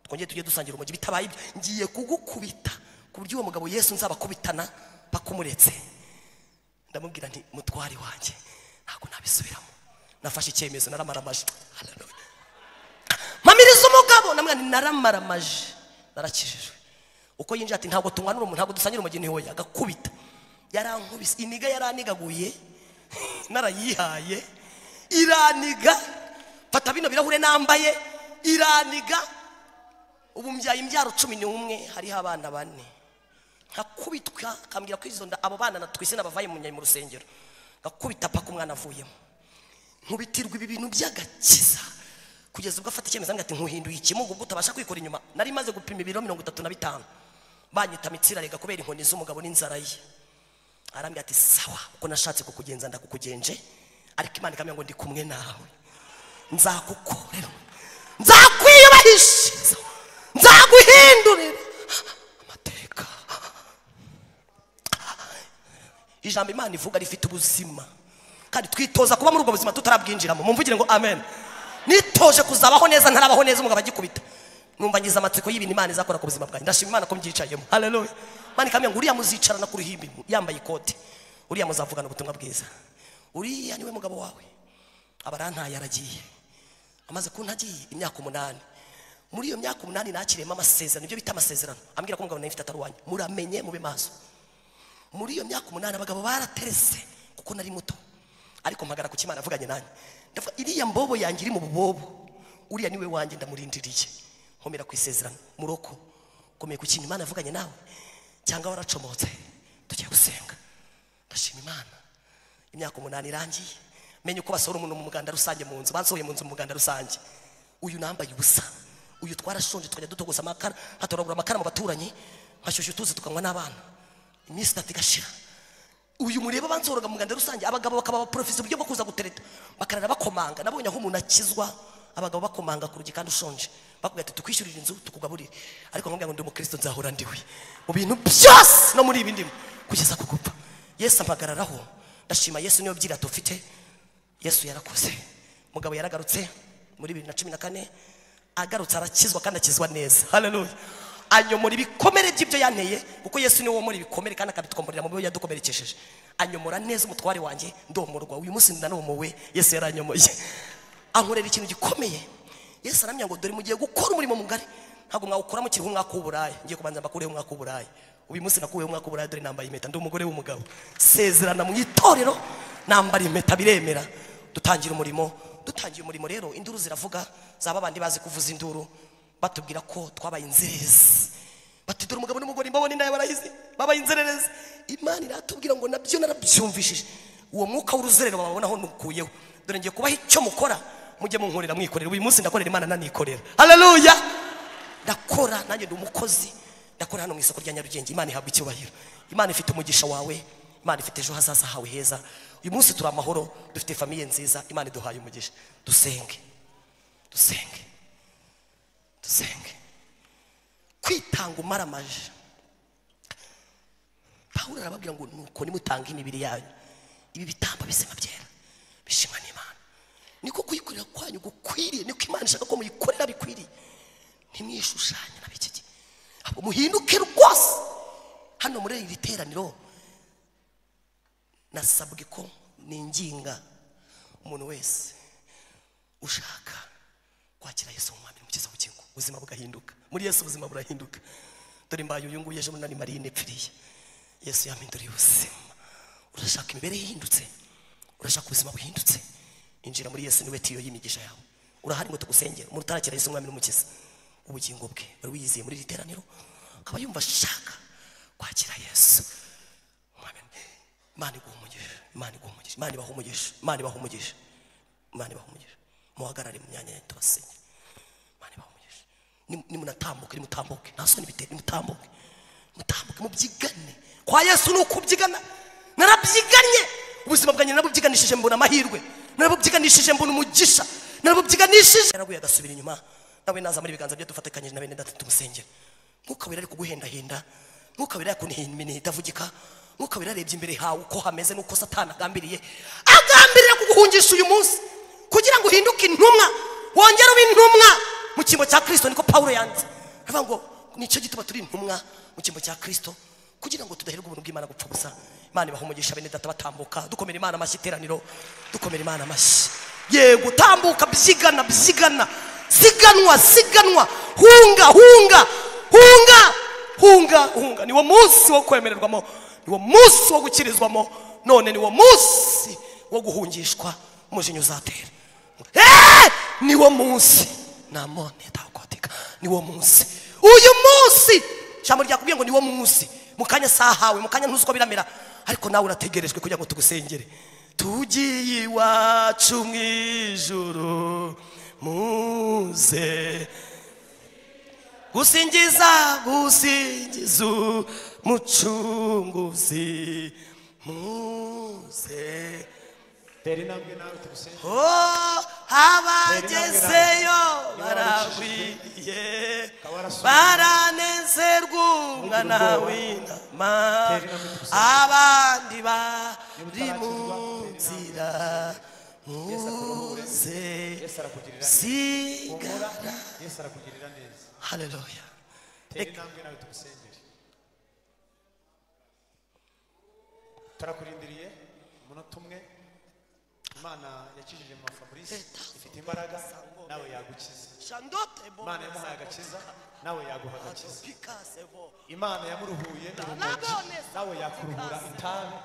Speaker 1: twongeye tujye dusangira umugi bitabaye ibyo ngiye kugukubita ku buryo uwo mugabo yesu nzabakubitana bakumuretse ndamubwira nti mutwari wanjye ntabwo nabisubiramo nafashe icyemezo naramaramaje Hallelujah. mpamiriza umugabo namwe ni naramaramaje narakijijwe uko yinjiye ati ntabwo tunywanura umuntu ntabwo dusangira umugeni hoya agakubita yarankubise iniga yaranigaguye narayihaye iraniga fata bino birahure nambaye iraniga ubu mbyaye imbyaro cumi n'umwe hariho abana bane nkakubitwa akambwira ko izo nda abo bana natwise n'abavaye mu nyayi mu rusengero ngakubita paka umwana avuyemo nkubitirwa ibi bintu by'agakiza kugeza ubwo afata icyemezo ngo ati nkuhinduye ikimugo ubwo utabasha kwikora inyuma nari maze gupima ibiro mirongo itatu na bitanu banyita mitsira rega kubera inkoni z'umugabo n'inzara ye arambwira ati sawa uko nashatse kukugenza ndakukugenje ariko imana ikamenya ngo ndi kumwe nawe nzakukorera nzakwiyubahishiriza nzaguhindurira amateka ijambo imana ivuga rifite ubuzima kandi twitoza kuba muri ubwo buzima tutarabwinjiramo mumvugire ngo amen nitoje kuzabaho neza ntarabaho neza umugabo agikubita numva ngize amatsiko y'ibintu imana izakora ku buzima bwanjye ndashima imana ko mbyicayemo haleluya imana ikamenya ngo uriya muzicarana ku ruhimbi yambaye ikote uriya muzavugana ubutumwa bwiza uriya niwe mugabo wawe abarantaye aragiye amaze kuntagiye imyaka umunani muri iyo myaka umunani nakiriyemo amasezerano ibyo bita amasezerano ambwira ko umugabo nawe mfite atari uwanjye muramenye mube maso muri iyo myaka umunani abagabo baraterese kuko nari muto ariko mpagara ku kimana avuganye nanjye ndavuga iriya mbobo yanjye iri mu bubobo uriya niwe wanjye ndamurindiriye nkomera ku isezerano muroko ukomeye ku kintu imana yavuganye nawe cyangwa waracomotse tugiye gusenga ndashima imana imyaka umunani irangiye menya uko basohora umuntu mu muganda rusange mu nzu bansohoye mu nzu mu muganda rusange uyu nambaye ubusa uyu twarashonje tukajya dutogoza amakara hatoragura amakara mu baturanyi nkashyushya utuzi tukanywa n'abana iminsi itatu igashira uyu mureba abanzoroga mu nganda rusange abagabo bakaba abaporofesi uburyo bwo kuza gutereta bakarara bakomanga nabonye aho umuntu akizwa abagabo bakomanga ku rugi kandi ushonje bakubwira ati tukwishyurira inzu tukugaburire ariko nkubwira ngo ndi umukristo nzahora ndiwe mu bintu byose no muri ibi ndimo kugeza ku gupfa yesu ampagararaho ndashima yesu niyo byirato ufite yesu yarakoze mugabo yaragarutse muri bibiri na cumi na kane agarutse arakizwa kandi akizwa neza haleluya anyomora ibikomere by'ibyo yanteye kuko yesu niwe womora ibikomere kandi akabitwomorera mu byo yadukomerekesheje anyomora neza umutware wanjye ndomorwa uyu munsi ndanomowe yesu yaranyomoye ankorera ikintu gikomeye yesu aramya ngo dore mugiye gukora umurimo mugari ntabwo mwawukora mukiriho umwaka w'uburayi ngiye kubanza mbakureho umwaka w'uburayi uyu munsi nakuweho umwaka w'uburayi dore nambaye impeta ndi umugore w'umugabo sezerana mu itorero nambara impeta biremera dutangira umurimo dutangiye umurimo rero induru ziravuga zaba abandi bazi kuvuza induru batubwira ko twabaye inzererezi bati dore umugabo n'umugore mbabona inda barahize babaye inzererezi imana iratubwira ngo nabyo narabyumvishije uwo mwuka w'uruzerero bababonaho nukuyeho dore ngiye kubaha icyo mukora mujye munkorera mwikorera uyu munsi ndakorera imana nanikorera haleluya ndakora nanjye ndi umukozi ndakora hano mu isoko rya nyarugenge imana ihabwa icyubahiro imana ifite umugisha wawe imana ifite ejo hazaza hawe heza uyu munsi turi amahoro dufite famiye nziza imana iduhaye umugisha dusenge dusenge dusenge kwitanga umaramaje pawulo arababwira ngo nuko nimutanga imibiri yanyu ibi bitambo bizima byera bishimwa n'imana niko kuyikorera kwanyu gukwiriye niko imana ishaka ko muyikorera bikwiriye ntimwishushanye na biki gihe ahubwo muhinduke rwose hano muri iri teraniro nasabwe ko ninginga umuntu wese ushaka kwakira yesu nk'umwami n'umukiza w'igihugu ubuzima bugahinduka muri yesu ubuzima burahinduka dore mbaye uyu nguyu ejo bundi nari mariye nepfiriye yesu yampinduriye ubuzima urashaka imibereho ihindutse urashaka ubuzima buhindutse injira muri yesu niwe tiyo y'imigisha yawe urahari ngo tugusengere umuntu utarakira yesu umwami n'umukiza ubugingo bwe wari wiyizeye muri iri teraniro akaba yumva ashaka kwakira yesu umwami imana iguha umugisha imana iguha umugisha imana ibaha umugisha imana ibaha umugisha imana ibaha umugisha muhagarare mu myanya yanyu tubasenge imana ibaha umugisha Nim- nimunatambuke nimutambuke nta soni biteye nimutambuke mutambuke mubyigane kwa yesu ni ukubyigana narabyiganye ubuzima bwanjye narabubyiganishije mbona amahirwe narabubyiganishije mbona umugisha narabubyiganishije yaraguye agasubira inyuma nawe naza muri ibiganza bye dufatikanyije na bene data tumusengera mwuka wera ari kuguhendahenda mwuka wera yakunihimini itavugika mwuka wera yarebye imbere hawe uko hameze n'uko satani agambiriye agambirira kuguhungisha uyu munsi kugira ngo uhinduke intumwa wongere ube intumwa mu cyimbo cya kirisito niko pawulo yanditse aravuga ngo nicyo gituma turi intumwa mu cyimbo cya kirisito kugira ngo tudaherwa ubuntu bw'imana gupfa gusa imana ibaha umugisha bene data batambuka dukomera imana amashyi iteraniro dukomera imana amashyi yego tambuka byigana byigana siganwa siganwa hunga hunga hunga hunga hunga niwo munsi wo kwemererwamo niwo munsi wo gukirizwamo none niwo munsi wo guhungishwa umujinya uzatera Eh! niwo munsi namone takotika niwo munsi uyu munsi ijambo ryakubwiye ngo niwo munsi mu kanya sahawe mu kanya ntuzi uko biramera ariko nawe urategerejwe kugira ngo tugusengere tugiye iwacu mu ijuru muze gusingiza gusingiza umucunguzi muze
Speaker 2: tera intambwe nawe tugusenge
Speaker 1: Oh, abagezeyo baragwiye baranezerwa umwana w'intama abandi bari mu nzira muze
Speaker 2: yesu arakugirira neza
Speaker 1: sigara
Speaker 2: yesu arakugirira neza
Speaker 1: haleluya
Speaker 2: tera intambwe nawe tugusengere turakurindiriye umunota umwe imana yakijije mama fabrice ifite imbaraga nawe yagukiza imana yamuhaye agakiza nawe yaguha agakiza imana yamuruhuye urumogi nawe yakuruhura itabi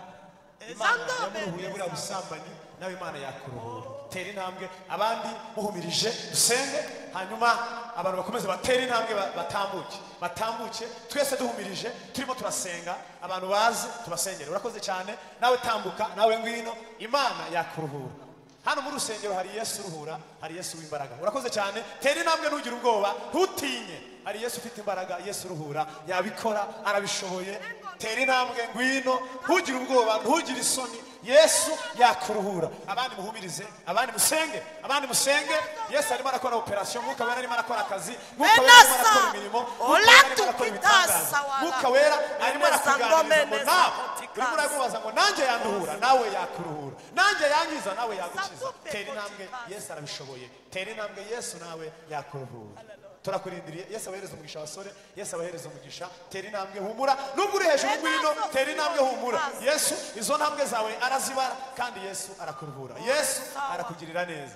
Speaker 2: imana yamuruhuye buriya busambanyi nawe imana yakuruhura tera intambwe abandi muhumirije dusenge hanyuma abantu bakomeze batera intambwe ba- batambuke batambuke twese duhumirije turimo turasenga abantu bazi tubasengere urakoze cyane nawe tambuka nawe ngwino imana yakuruhura hano mu rusengero hari yesu uruhura hari yesu w'imbaraga urakoze cyane tera intambwe ntugire ubwoba ntutinye hari yesu ufite imbaraga yesu uruhura yabikora arabishoboye tera intambwe ngwino ntugire ubwoba ntugire isoni yesu yakuruhura abandi muhumirize abandi musenge abandi musenge yesu arimo arakora operasiyo mwuka wera arimo arakora akazi mwuka wera arimo
Speaker 1: Menasa,
Speaker 2: arakora imirimo mwuka wera arimo arakora
Speaker 1: olatukitasa
Speaker 2: ibitangaza
Speaker 1: wala.
Speaker 2: mwuka wera arimo
Speaker 1: Menasa ngo
Speaker 2: arakuganiriza ngo
Speaker 1: menesa
Speaker 2: nawe urimo
Speaker 1: kotikasa.
Speaker 2: uramubaza ngo nanjye yanduhura nawe yakuruhura nanjye yangiza nawe yagukiza tera intambwe yesu arabishoboye tera intambwe yesu nawe yakuruhura turakurindiriye yesu abahereza umugisha abasore yesu abahereza umugisha tera intambwe humura nubwo uri hejuru ngwino tera intambwe humura yesu izo ntambwe zawe arazibara kandi yesu arakuruhura yesu arakugirira neza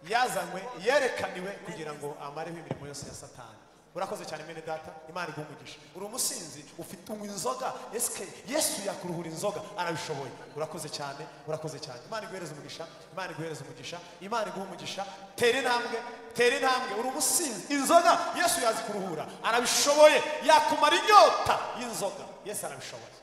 Speaker 2: yazanywe yerekaniwe kugira ngo amareho imirimo yose ya satani urakoze cyane mene data imana iguha umugisha uri umusinzi ufite unywa inzoga esike yesu yakuruhura inzoga arabishoboye urakoze cyane urakoze cyane imana iguhereza umugisha imana iguhereza umugisha imana iguha umugisha tera intambwe tera intambwe uri umusinzi inzoga yesu yazikuruhura arabishoboye yakumara inyota y'inzoga yesu arabishoboye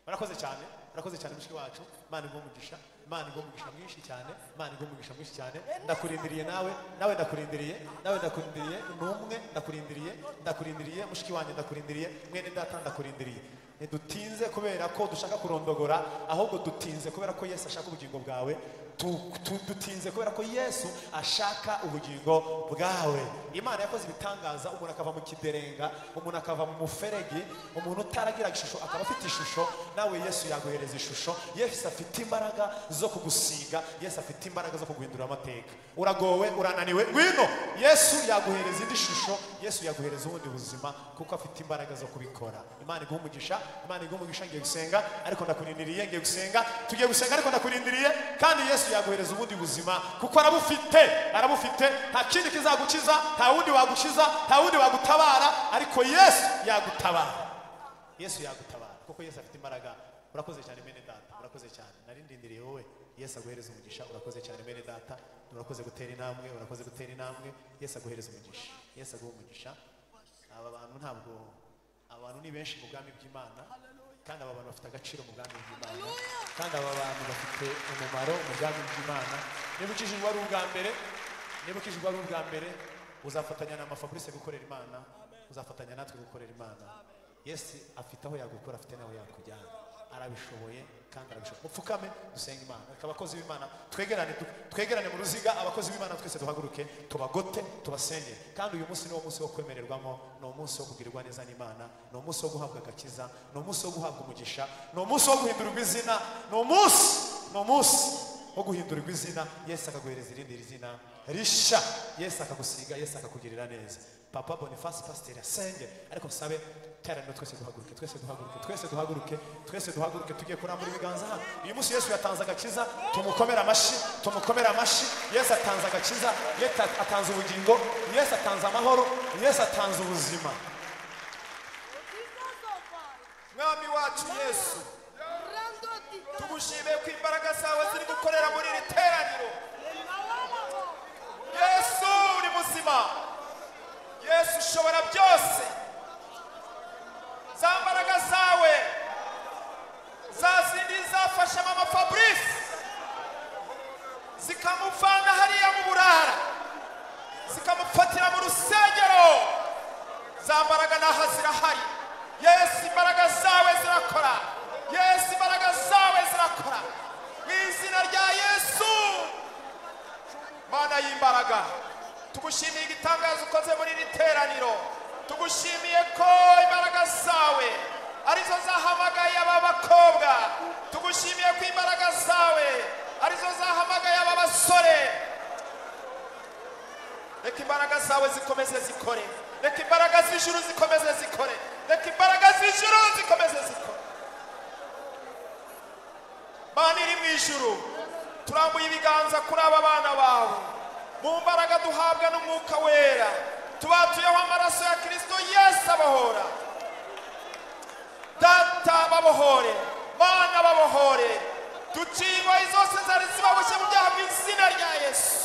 Speaker 2: urakoze cyane urakoze cyane mushiki wacu imana iguha umugisha imana igwa umugisha mwinshi cyane imana igwa umugisha mwinshi cyane ndakurindiriye nawe nawe ndakurindiriye nawe ndakurindiriye numwe ndakurindiriye ndakurindiriye mushiki wanjye ndakurindiriye mwene data ndakurindiriye ntidutinze kubera ko dushaka kurondogora ahubwo dutinze kubera ko yesu ashaka ubugingo bwawe Tu- tu- dutinze kubera ko yesu ashaka ubugingo bwawe imana yakoze ibitangaza umuntu akava mu kiderenga umuntu akava mu muferege umuntu utaragira ishusho akaba afite ishusho nawe yesu yaguhereza ishusho yesu afite imbaraga zo kugusiga yesu afite imbaraga zo kuguhindura amateka uragowe urananiwe ngwino yesu yaguhereza indi shusho yesu yaguhereza ubundi buzima kuko afite imbaraga zo kubikora imana iguha umugisha imana iguha umugisha ngiye gusenga ariko ndakurindiriye ngiye gusenga tugiye gusenga ariko ndakurindiriye kandi yesu yaguhereza ubundi buzima kuko arabufite arabufite nta kindi kizagukiza nta wundi wagukiza nta wundi wagutabara ariko yesu yagutabara yesu yagutabara kuko yesu afite imbaraga urakoze cyane mene data urakoze cyane narindindiriye wowe yesu aguhereza umugisha urakoze cyane mene data urakoze gutera intambwe urakoze gutera intambwe yesu aguhereza umugisha yesu aguha umugisha aba bantu ntabwo aba bantu ni benshi mu bwami bw'imana kandi aba bantu bafite agaciro mu bwami bw'imana kandi aba bantu bafite umumaro mu bwami bw'imana niba ukijijwe ari ubwa mbere niba ukijijwe ari ubwa mbere uzafatanya na mafabrice gukorera imana uzafatanya natwe gukorera imana yesu afite aho yagukura afite n'aho yakujyana arabishoboye kandi arabishoboye mupfukame dusenge imana reka abakozi b'imana twegerane du- twegerane mu ruziga abakozi b'imana twese duhaguruke tubagote tubasenge kandi uyu munsi ni wo munsi wo kwemererwamo ni umunsi wo kugirirwa neza n'imana ni umunsi wo guhabwa agakiza ni umunsi wo guhabwa umugisha ni umunsi wo guhindurirwa izina ni umunsi ni umunsi wo guhindurirwa izina yesu akaguhereza irindi zina risha yesu akagusiga yesu akakugirira neza papa bonifasi pasiteri asenge ariko nsabe teraniro twese duhaguruke twese duhaguruke twese duhaguruke twese duhaguruke tugiye kurambura ibiganza hano uyu munsi yesu yatanze agakiza tumukomere amashyi tumukomere amashyi yesu atanze agakiza yesu atanze ubugingo yesu atanze amahoro yesu atanze ubuzima
Speaker 3: mwami wacu yesu tugushimiye ku imbaraga zawe ziri gukorera muri iri teraniro yesu uri muzima yesu ushobora byose za mbaraga zawe za zindi zafashe mama fabrice zikamuvana hariya mu burara zikamufatira mu rusengero za mbaraga naho zirahari yesu imbaraga zawe zirakora yesu imbaraga zawe zirakora mu izina rya yesu mana y'imbaraga tugushimiye igitangazo ukoze muri iri teraniro tugushimiye ko imbaraga zawe arizo zahamagaye aba bakobwa tugushimiye ko imbaraga zawe arizo zahamagaye aba basore reka imbaraga zawe zikomeze zikore reka imbaraga z'ijuru zikomeze zikore reka imbaraga z'ijuru zikomeze zikore mana iri mu ijuru turambuye ibiganza kuri aba bana bawe mu mbaraga duhabwa n'umwuka wera tubatuyeho amaraso ya kirisito yesu abohora data babohore mana babohore duciye ingoyi zose zari zibaboshye mu byaha mu izina rya yesu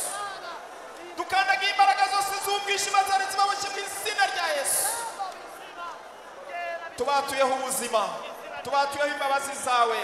Speaker 3: dukandagiye imbaraga zose z'umwijima zari zibaboshye mu izina rya yesu tubatuyeho ubuzima tubatuyeho imbabazi zawe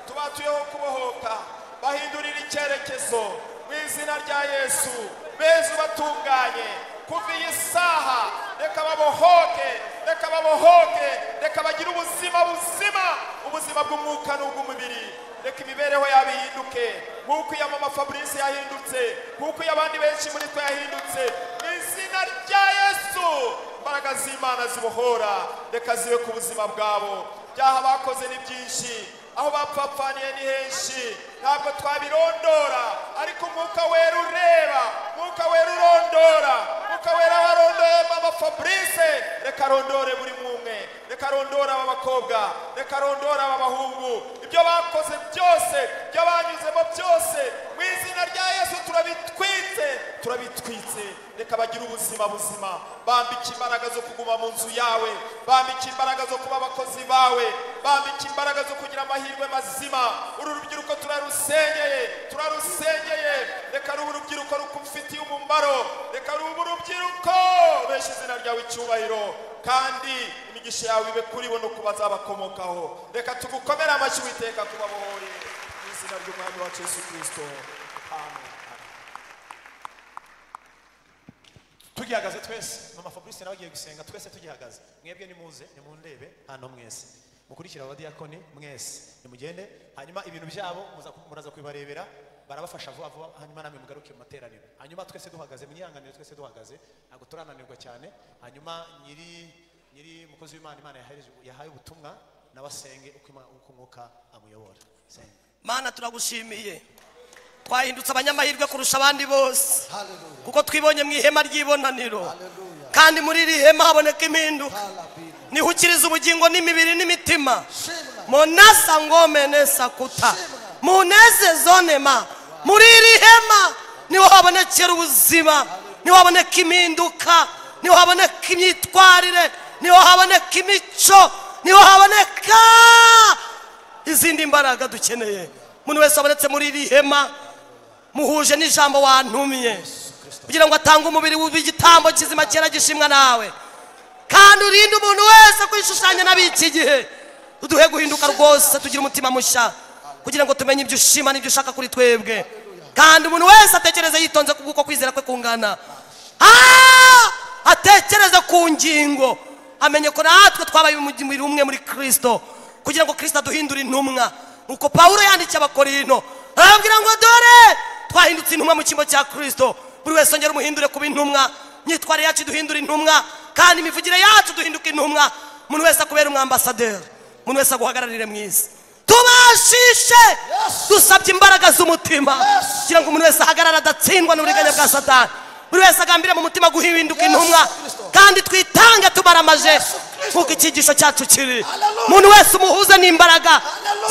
Speaker 3: tubatuyeho kubohoka bahindurira icyerekezo mu izina rya yesu beza ubatunganye kuva iyi saha reka babohoke reka babohoke reka bagire ubuzima buzima ubuzima bw'umwuka n'ubw'umubiri reka imibereho yabo ihinduke nk'uko iya mama fabrice yahindutse nk'uko iy'abandi benshi muri twe yahindutse mu izina rya yesu imbaraga z'imana zibohora reka zibe ku buzima bwabo byaha bakoze ni byinshi aho bapfapfaniye ni henshi ntabwo twabirondora ariko umwuka wera ureba umwuka wera urondora umwuka wera aho arondoye mama fabrice reka arondore buri mwumwe reka arondore aba bakobwa reka arondore aba bahungu ibyo bakoze byose ibyo banyuzemo byose mu izina rya yesu turabitwitse turabitwitse reka bagire ubuzima buzima bambike imbaraga zo kuguma mu nzu yawe bambike imbaraga zo kuba abakozi bawe bambike imbaraga zo kugira amahirwe mazima uru rubyiruko turarusengeye turarusengeye reka rube urubyiruko rukufitiye umumaro reka rube urubyiruko besha izina ryawe icyubahiro kandi imigisha yawe ibe kuri bo no ku bazabakomokaho reka tugukomere amashyi witeka kubabohore mu izina izina ry'umwami wacu yesu kirisito amen
Speaker 2: tugihagaze twese mama fabrice nawe agiye gusenga twese tugihagaze mwebwe nimuze nimundebe hano mwese mukurikira abadiyakoni mwese nimugende hanyuma ibintu byabo muza- muraza kubibarebera barabafasha vuba vuba hanyuma namwe mugaruke mu materaniro hanyuma twese duhagaze mwihanganire twese duhagaze ntabwo turananirwa cyane hanyuma nyiri nyiri umukozi w'imana imana yahereje- yahaye ubutumwa nawe asenge uko Ima- uko umwuka amuyobora senga
Speaker 1: mana turagushimiye twahindutse abanyamahirwe kurusha abandi bose kuko twibonye mu ihema ry'ibonaniro kandi muri iri hema haboneka impinduka nihukiriza ubugingo n'imibiri n'imitima monasa ngomenesa kuta munezezonema muri iri hema niho habonekera ubuzima niho haboneka impinduka niho haboneka imyitwarire niho haboneka imico niho haboneka izindi mbaraga dukeneye umuntu wese wabonetse muri iri hema muhuje n'ijambo wantumye kugira ngo atange umubiri w'igitambo kizima cyera gishimwa nawe kandi urinde umuntu wese kwishushanya n'ab'iki gihe uduhe guhinduka rwose tugira umutima mushya kugira ngo tumenye ibyo ushima n'ibyo ushaka kuri twebwe kandi umuntu wese atekereze yitonze ku bw'uko kwizera kwe kungana Ah! atekereze ku ngingo amenye ko natwe twabaye umubiri umwe muri kirisito kugira ngo kirisito aduhindure intumwa nuko pawulo yandikiye abakorinto arababwira ngo dore twahindutse intumwa mu cyimbo cya kirisito buri wese ongera umuhindure kuba intumwa imyitwarire yacu duhindura intumwa kandi imivugire yacu duhinduka intumwa umuntu wese akubera umwambasaderi umuntu wese aguhagararire mu isi tubashishe dusabye imbaraga z'umutima kugira ngo umuntu wese ahagarare adatsindwa n'uburiganya bwa satani buri wese agambira mu mutima guhinduka intumwa kandi twitange tubaramaje nk'uko icyigisho cyacu kiri umuntu wese umuhuze n'imbaraga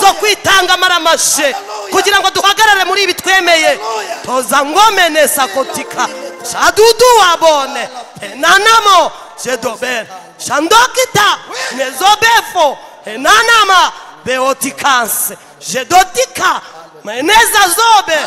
Speaker 1: zo kwitanga amaramaje kugira ngo duhagarare muri ibi twemeye toza ngomene sakotika shadudu wabone henanamo jedobere shandokita nezobefo henanama beotikanse jedotika meneza zobe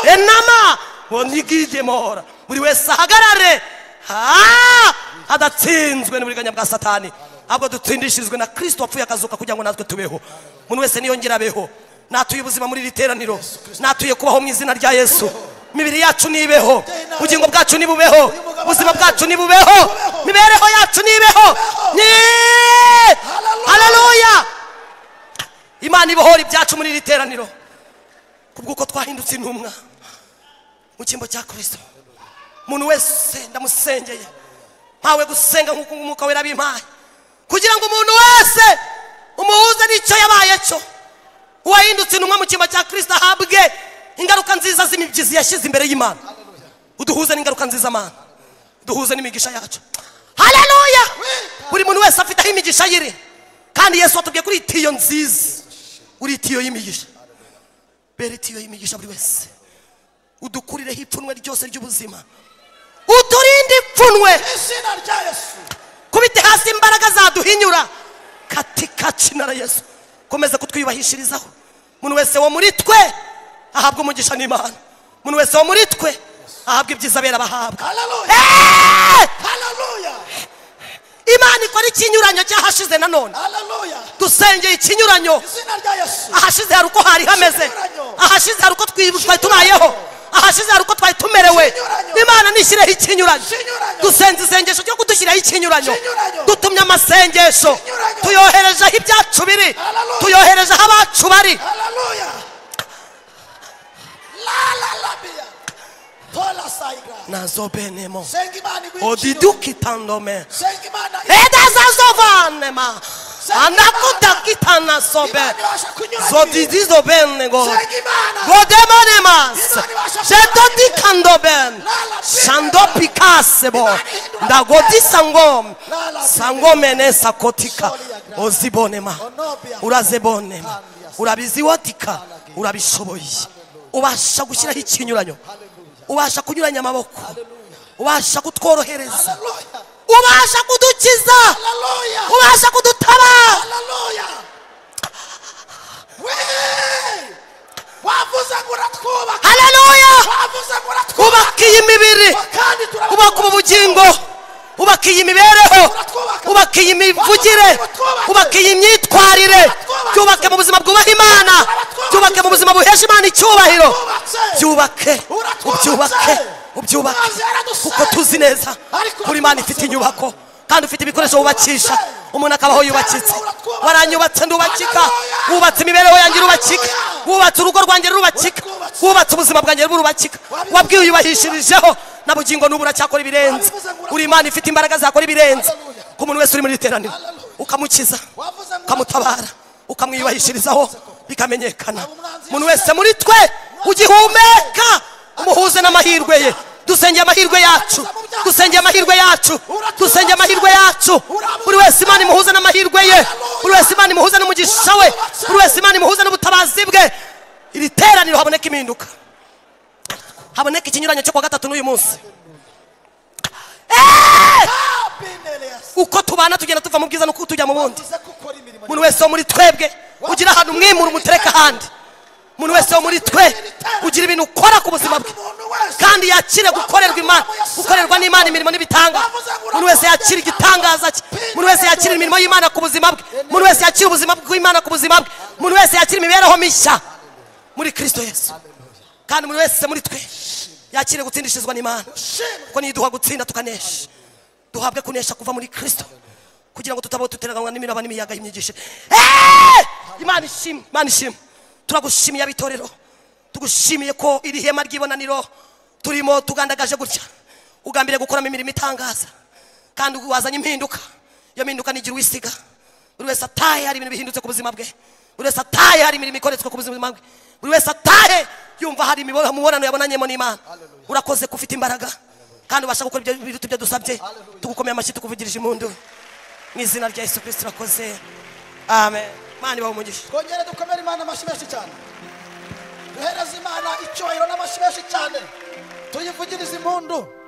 Speaker 1: henama bonigidemora buri wese ahagarare Ah! adatsinzwe n'uburiganya bwa satani ahubwo dutsindishirizwe na kirisito wapfuye akazuka kugira ngo natwe tubeho umuntu wese niyongere abeho natuye ubuzima muri iri teraniro natuye kubaho mu izina rya yesu imibiri yacu nibeho ubugingo bwacu nibubeho ubuzima bwacu nibubeho imibereho yacu nibeho ni haleluya imana ibohora ibyacu muri iri teraniro kubw'uko twahindutse intumwa mu cyimbo cya kirisito umuntu wese ndamusengeye ntawe gusenga nk'uko umwuka wera bimpaye kugira ngo umuntu wese umuhuze n'icyo yabaye cyo uwahindutse intumwa mu cyimbo cya kirisito ahabwe ingaruka nziza z'imibyizi yashyize imbere y'imana uduhuze n'ingaruka nziza mana duhuze n'imigisha yacu haleluya buri muntu wese afite aho imigisha yiri kandi yesu watubwiye kuri itiyo nziza uri itiyo y'imigisha bera itiyo y'imigisha buri wese udukurireho ipfunwe ryose ry'ubuzima uturinde ipfunwe
Speaker 3: izina rya yesu
Speaker 1: kubite hasi imbaraga zaduhinyura katika jina la yesu komeza kutwiyubahishirizaho umuntu wese wo muri twe ahabwa umugisha n'imana umuntu wese wo muri twe ahabwa ibyiza bera bahabwa
Speaker 3: haleluya
Speaker 1: Eh!
Speaker 3: haleluya
Speaker 1: imana ikora ikinyuranyo cy'ahashize nanone
Speaker 3: haleluya
Speaker 1: dusengeye ikinyuranyo
Speaker 3: izina rya yesu
Speaker 1: ahashize hari uko hari hameze ahashize hari uko twi- twari tubayeho ahashize hari uko twari tumerewe imana nishyireho ikinyuranyo
Speaker 3: Ikinyuranyo.
Speaker 1: dusenze isengesho ryo kudushyiraho ikinyuranyo
Speaker 3: Ikinyuranyo.
Speaker 1: dutumye amasengesho
Speaker 3: Ikinyuranyo.
Speaker 1: tuyohereje aho ibyacu biri
Speaker 3: Hallelujah.
Speaker 1: tuyohereje aho abacu bari
Speaker 3: haleluya la la la bia tola saiga
Speaker 1: nazobenemo
Speaker 3: senga imana igwinjira
Speaker 1: odidukitandome
Speaker 3: senga imana
Speaker 1: edazazovanema anakutakitanasombe
Speaker 3: imana ibasha kunyura
Speaker 1: zodidizobenego
Speaker 3: senga imana
Speaker 1: godemonemas jedodikandobene shandopikasebo ndagodisangom sangomene sakotika ozibonema urazebonema urabiziwatika urabishoboye ubasha gushyiraho ikinyuranyo ubasha kunyuranya amaboko ubasha kutworohereza
Speaker 3: haleluya
Speaker 1: ubasha kudukiza
Speaker 3: haleluya
Speaker 1: ubasha kudutabara
Speaker 3: haleluya we wavuze ngo uratwubaka
Speaker 1: haleluya
Speaker 3: wavuze ngo uratwubaka
Speaker 1: twubaka iyi mibiri
Speaker 3: kandi turabona
Speaker 1: ubaka ubu bugingo ubaka iyi mibereho ubaka iyi mivugire ubaka iyi myitwarire byubake mu buzima bwubaha imana byubake mu buzima buhesha imana icyubahiro byubake ubyubake ubyubake kuko tuzi neza ko imana ifite inyubako kandi ufite ibikoresho wubakisha umuntu akabaho yubakitse waranyubatse ndubakika wubatse imibereho yanjye irubakika wubatse urugo rwanjye rurubakika wubatse ubuzima bwanjye burubakika wabwiyubahishijeho na bugingo n'ubu uracyakora ibirenze uri imana ifite imbaraga zakora ibirenze ku muntu wese uri muri iri teraniro ukamukiza ukamutabara ukamwiyubahishirizaho bikamenyekana umuntu wese muri twe ugihumeka umuhuze n'amahirwe ye dusengeye amahirwe yacu dusengeye amahirwe yacu dusengeye amahirwe yacu buri wese imana imuhuza n'amahirwe ye buri wese imana imuhuza n'umugisha we buri wese imana imuhuza n'ubutabazi bwe iri teraniro haboneka impinduka haboneka ikinyuranyo cyo kuwa gatatu n'uyu munsi uko tubana tugenda tuva mu bwiza n'uko tujya mu bundi umuntu wese wo muri twebwe ugira ahantu umwimura umutereka ahandi umuntu wese wo muri twe ugira ibintu ukora ku buzima bwe kandi yakire gukorerwa imana gukorerwa n'imana imirimo n'ibitanga umuntu wese yakira igitangaza cye umuntu wese yakira imirimo y'imana ku buzima bwe umuntu wese yakira ubuzima bw'imana ku buzima bwe umuntu wese yakira imibereho mishya muri kirisito yesu kandi umuntu wese muri twe yakire gutsindishirizwa n'imana kuko niduha gutsinda tukanesha duhabwe kunesha kuva muri kirisito kugira ngo tutabaho duteraganywa n'imiraba n'imiyaga y'imyigisho imana ishimwe imana ishimwe turagushimiye abitorero tugushimiye ko iri hema ry'ibonaniro turimo tugandagaje gutya ugambiriye gukoramo imirimo itangaza kandi wazanye impinduka iyo mpinduka ntigira uwisiga buri wese atahe hari ibintu bihindutse ku buzima bwe buri wese atahe hari imirimo ikoretswe ku buzima bwe buri wese atahe yumva hari imibonano yabonanyemo n'imana urakoze ko ufite imbaraga kandi ubasha gukora ibyo biruta ibyo dusabye tugukomeye amashyi tukuvugirije impundu mu izina rya yesu kirisiti urakoze amen imana ibaho umugisha
Speaker 4: twongere dukomere imana amashyi menshi cyane duhereze imana icyubahiro n'amashyi menshi cyane tuyivugirize impundu